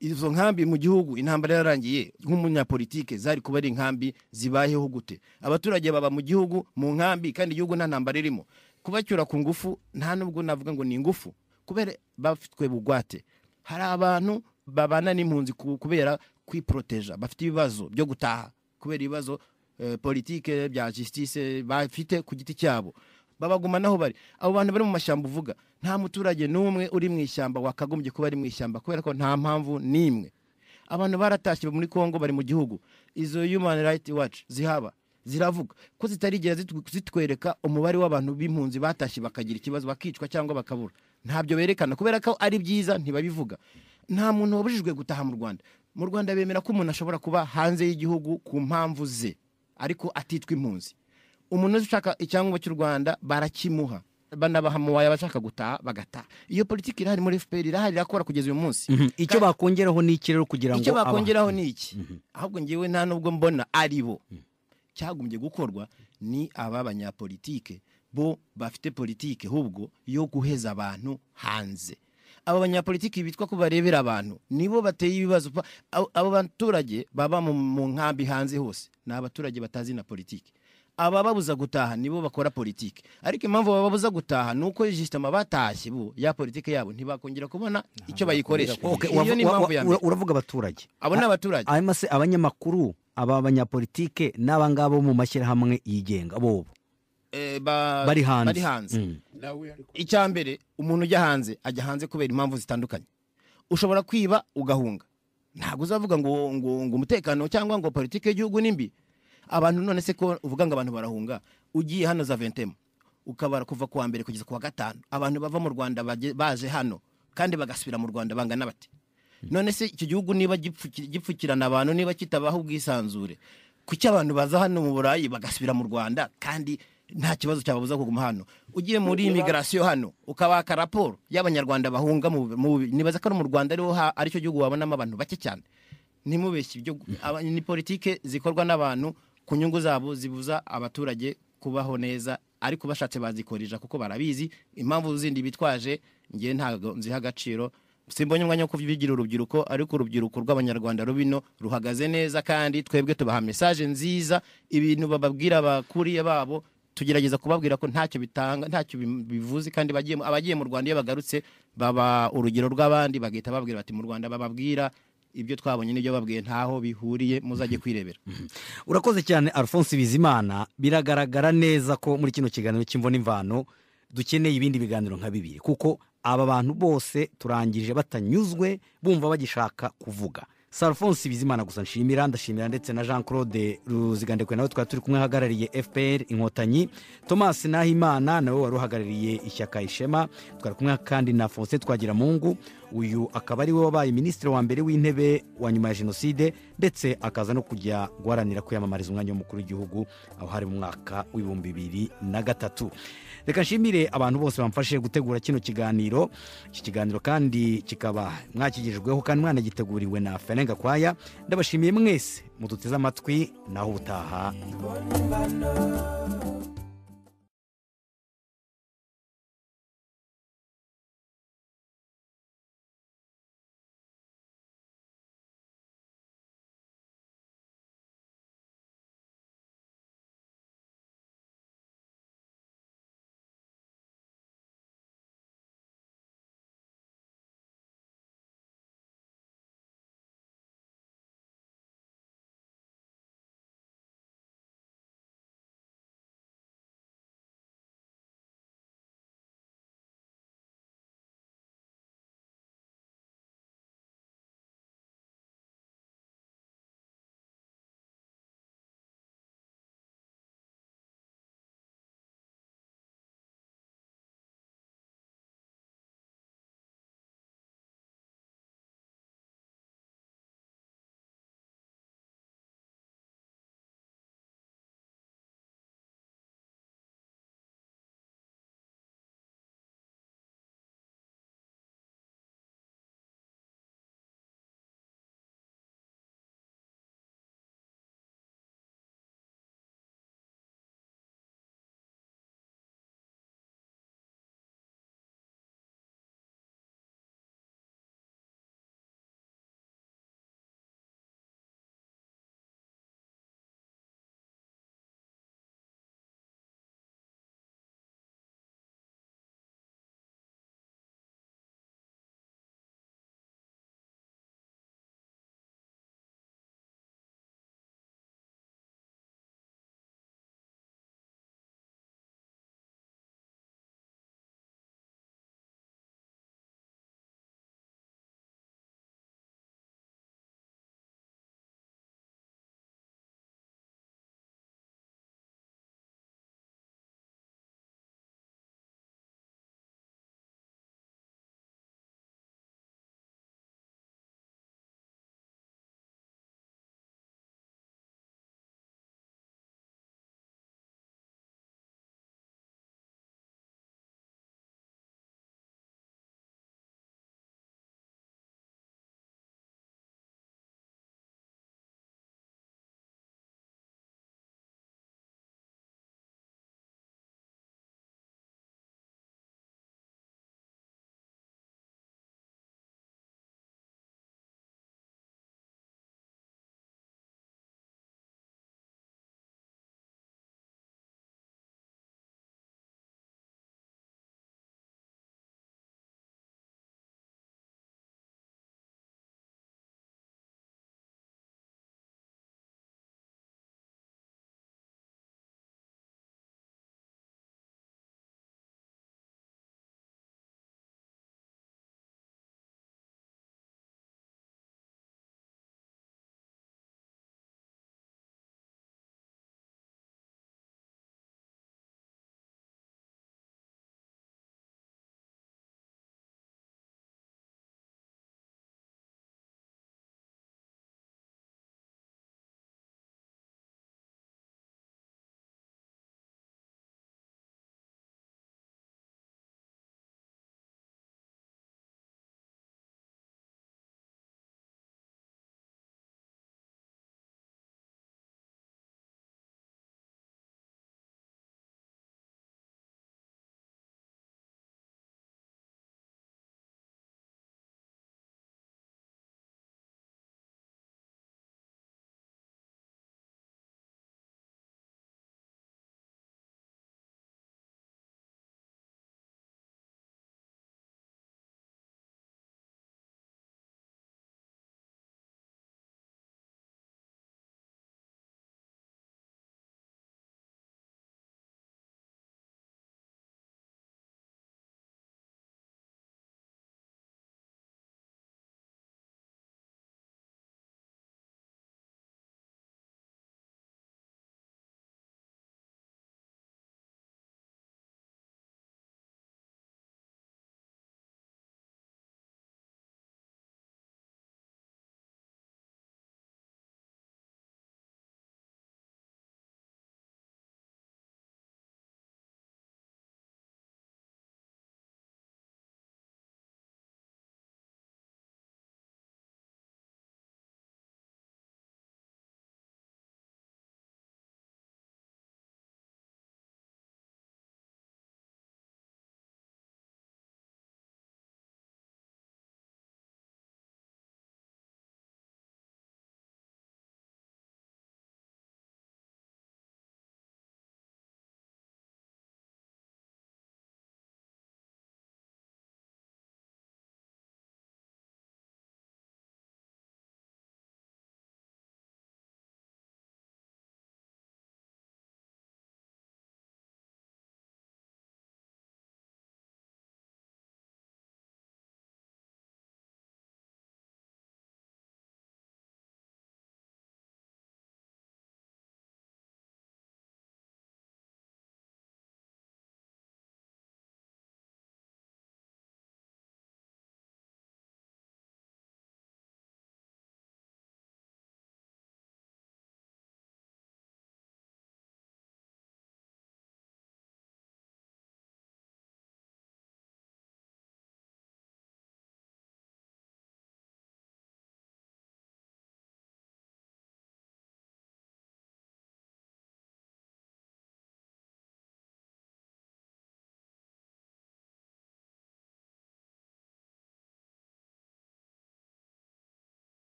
[SPEAKER 7] izo nkambi mu gihugu intambara yararangiye nk'umunyapolitike zari kuba ari inkambi zibayeho gute abaturage baba mu gihugu mu nkambi kandi igihugu nta ntambara irimo kubacyura ku ngufu nta nubwo navuga ngo ni ingufu kubera bafitwe bugwate hari abantu babana n'impunzi ku- kubera kwiporoteja bafite ibibazo byo gutaha kubera ibibazo eh, politike bya justice bafite ku giti cyabo babaguma naho bari abo bantu bari mu mashyamba uvuga nta muturage n'umwe uri mu ishyamba wakagombye kuba ari mu ishyamba kubera ko nta mpamvu n'imwe abantu baratashye muri congo bari mu gihugu izo human right watch zihaba ziravuga ko zitarigera zitu- zitwereka umubare w'abantu b'impunzi batashye bakagira ikibazo bakicwa cyangwa bakabura ntabyo berekana kubera ko ari byiza ntibabivuga nta muntu wabujijwe gutaha mu rwanda mu rwanda bemera ko umuntu ashobora kuba hanze y'igihugu ku mpamvu ze ariko atitwa impunzi umuntu wese ushaka icyangombwa cy'u rwanda barakimuha banabaha muwaye abashaka gutaha bagataha iyo politiki irahari muri fpr irahari irakora kugeza uyu munsi
[SPEAKER 2] icyo bakongeraho ni iki rero kugira ngo
[SPEAKER 7] icyo
[SPEAKER 2] aba-
[SPEAKER 7] bakongeraho ni iki ahubwo ngewe nta nubwo mbona ari bo cyagombye gukorwa ni aba banyapolitike bo bafite politike ahubwo yo guheza abantu hanze abo banyapolitiki bitwa ko barebera abantu nibo bateye ibibazo pa- abo abo baturage baba mu- mu nkambi hanze hose ni abaturage batazi na politiki abababuza gutaha nibo bakora politiki ariko impamvu bababuza gutaha ni uko jisitama batashye bo ya politiki yabo ntibakongera kubona icyo bayikoresha
[SPEAKER 2] Okay,
[SPEAKER 7] iyo ni
[SPEAKER 2] uravu-
[SPEAKER 7] impamvu ya
[SPEAKER 2] ura-
[SPEAKER 7] mbere
[SPEAKER 2] uravuga abaturage
[SPEAKER 7] abo ni abaturage
[SPEAKER 2] hanyuma se abanyamakuru aba banyapolitike n'aba ngaba bo mu mashyirahamwe yigenga bobo
[SPEAKER 7] eh, ba-
[SPEAKER 2] bari hanze
[SPEAKER 7] bari hanze
[SPEAKER 2] Mm.
[SPEAKER 7] icya mbere umuntu ujya hanze ajya hanze kubera impamvu zitandukanye ushobora kwiba ugahunga ntabwo uzavuga ngo, ngo, ngo umutekano cyangwa ngo politiki y'igihugu ni mbi abantu none se ko uvuga ngo abantu barahunga ugiye hano za ventemu ukabara kuva kuwa mbere kugeza kuwa gatanu abantu bava mu rwanda baje- baje hano kandi bagasubira mu rwanda bangana bate none se icyo gihugu niba gipfuki- gipfukirana abantu niba kitabaho ubwisanzure kuki abantu baza hano mu burayi bagasubira mu rwanda kandi nta kibazo cyababuza kuguma hano ugiye muri imigarasiyo hano ukabaka raporo y'abanyarwanda bahunga mu- mu nibaza ko ari mu rwanda ariho ha- aricyo gihugu wabonamo abantu bake cyane ntimubeshye ibyo aba- ni politike zikorwa n'abantu ku nyungu zabo zibuza abaturage kubaho neza ariko bashatse bazikorera kuko barabizi impamvu zindi bitwaje ngewe ntabwo nziha agaciro simbonye umwanya wo kubigira urubyiruko ariko urubyiruko rw'abanyarwanda rubino ruhagaze neza kandi twebwe tubaha mesaje nziza ibintu bababwira abakuriye babo tugerageza kubabwira ko ntacyo bitanga ntacyo bim- bivuze kandi bagiye mu- abagiye mu rwanda iyo bagarutse baba urugero rw'abandi bagahita bababwira bati mu rwanda bababwira ibyo twabonye n'ibyo babwiye ntaho bihuriye muzajye kwirebera
[SPEAKER 2] urakoze cyane alphonse bizimana biragaragara neza ko muri kino kiganiro cy'imvo n'imvano dukeneye ibindi biganiro nka bibiri kuko aba bantu bose turangije batanyuzwe bumva bagishaka kuvuga si alphonse bizimana gusa nshimira ndashimira ndetse na jean claude ruzigandekwe nawe twari turi kumwe ahagarariye fpr inkotanyi thomas nahimana nawe wari uhagarariye ishyaka ishema twari kumwe kandi na faustin twagiramungu uyu akaba ari we wabaye minisitiri wa mbere w'intebe wa nyuma ya jenoside ndetse akaza no kujya guharanira kwiyamamariza umwanya w'umukuru w'igihugu aho hari mu mwaka w'ibihumbi bibiri na gatatu reka nshimire abantu bose bamfashije gutegura kino kiganiro iki kiganiro kandi kikaba mwakigejejweho kandi mwanagiteguriwe na ferenga kwaya ndabashimiye mwese muduteze amatwi naho ubutaha
[SPEAKER 1] Mbano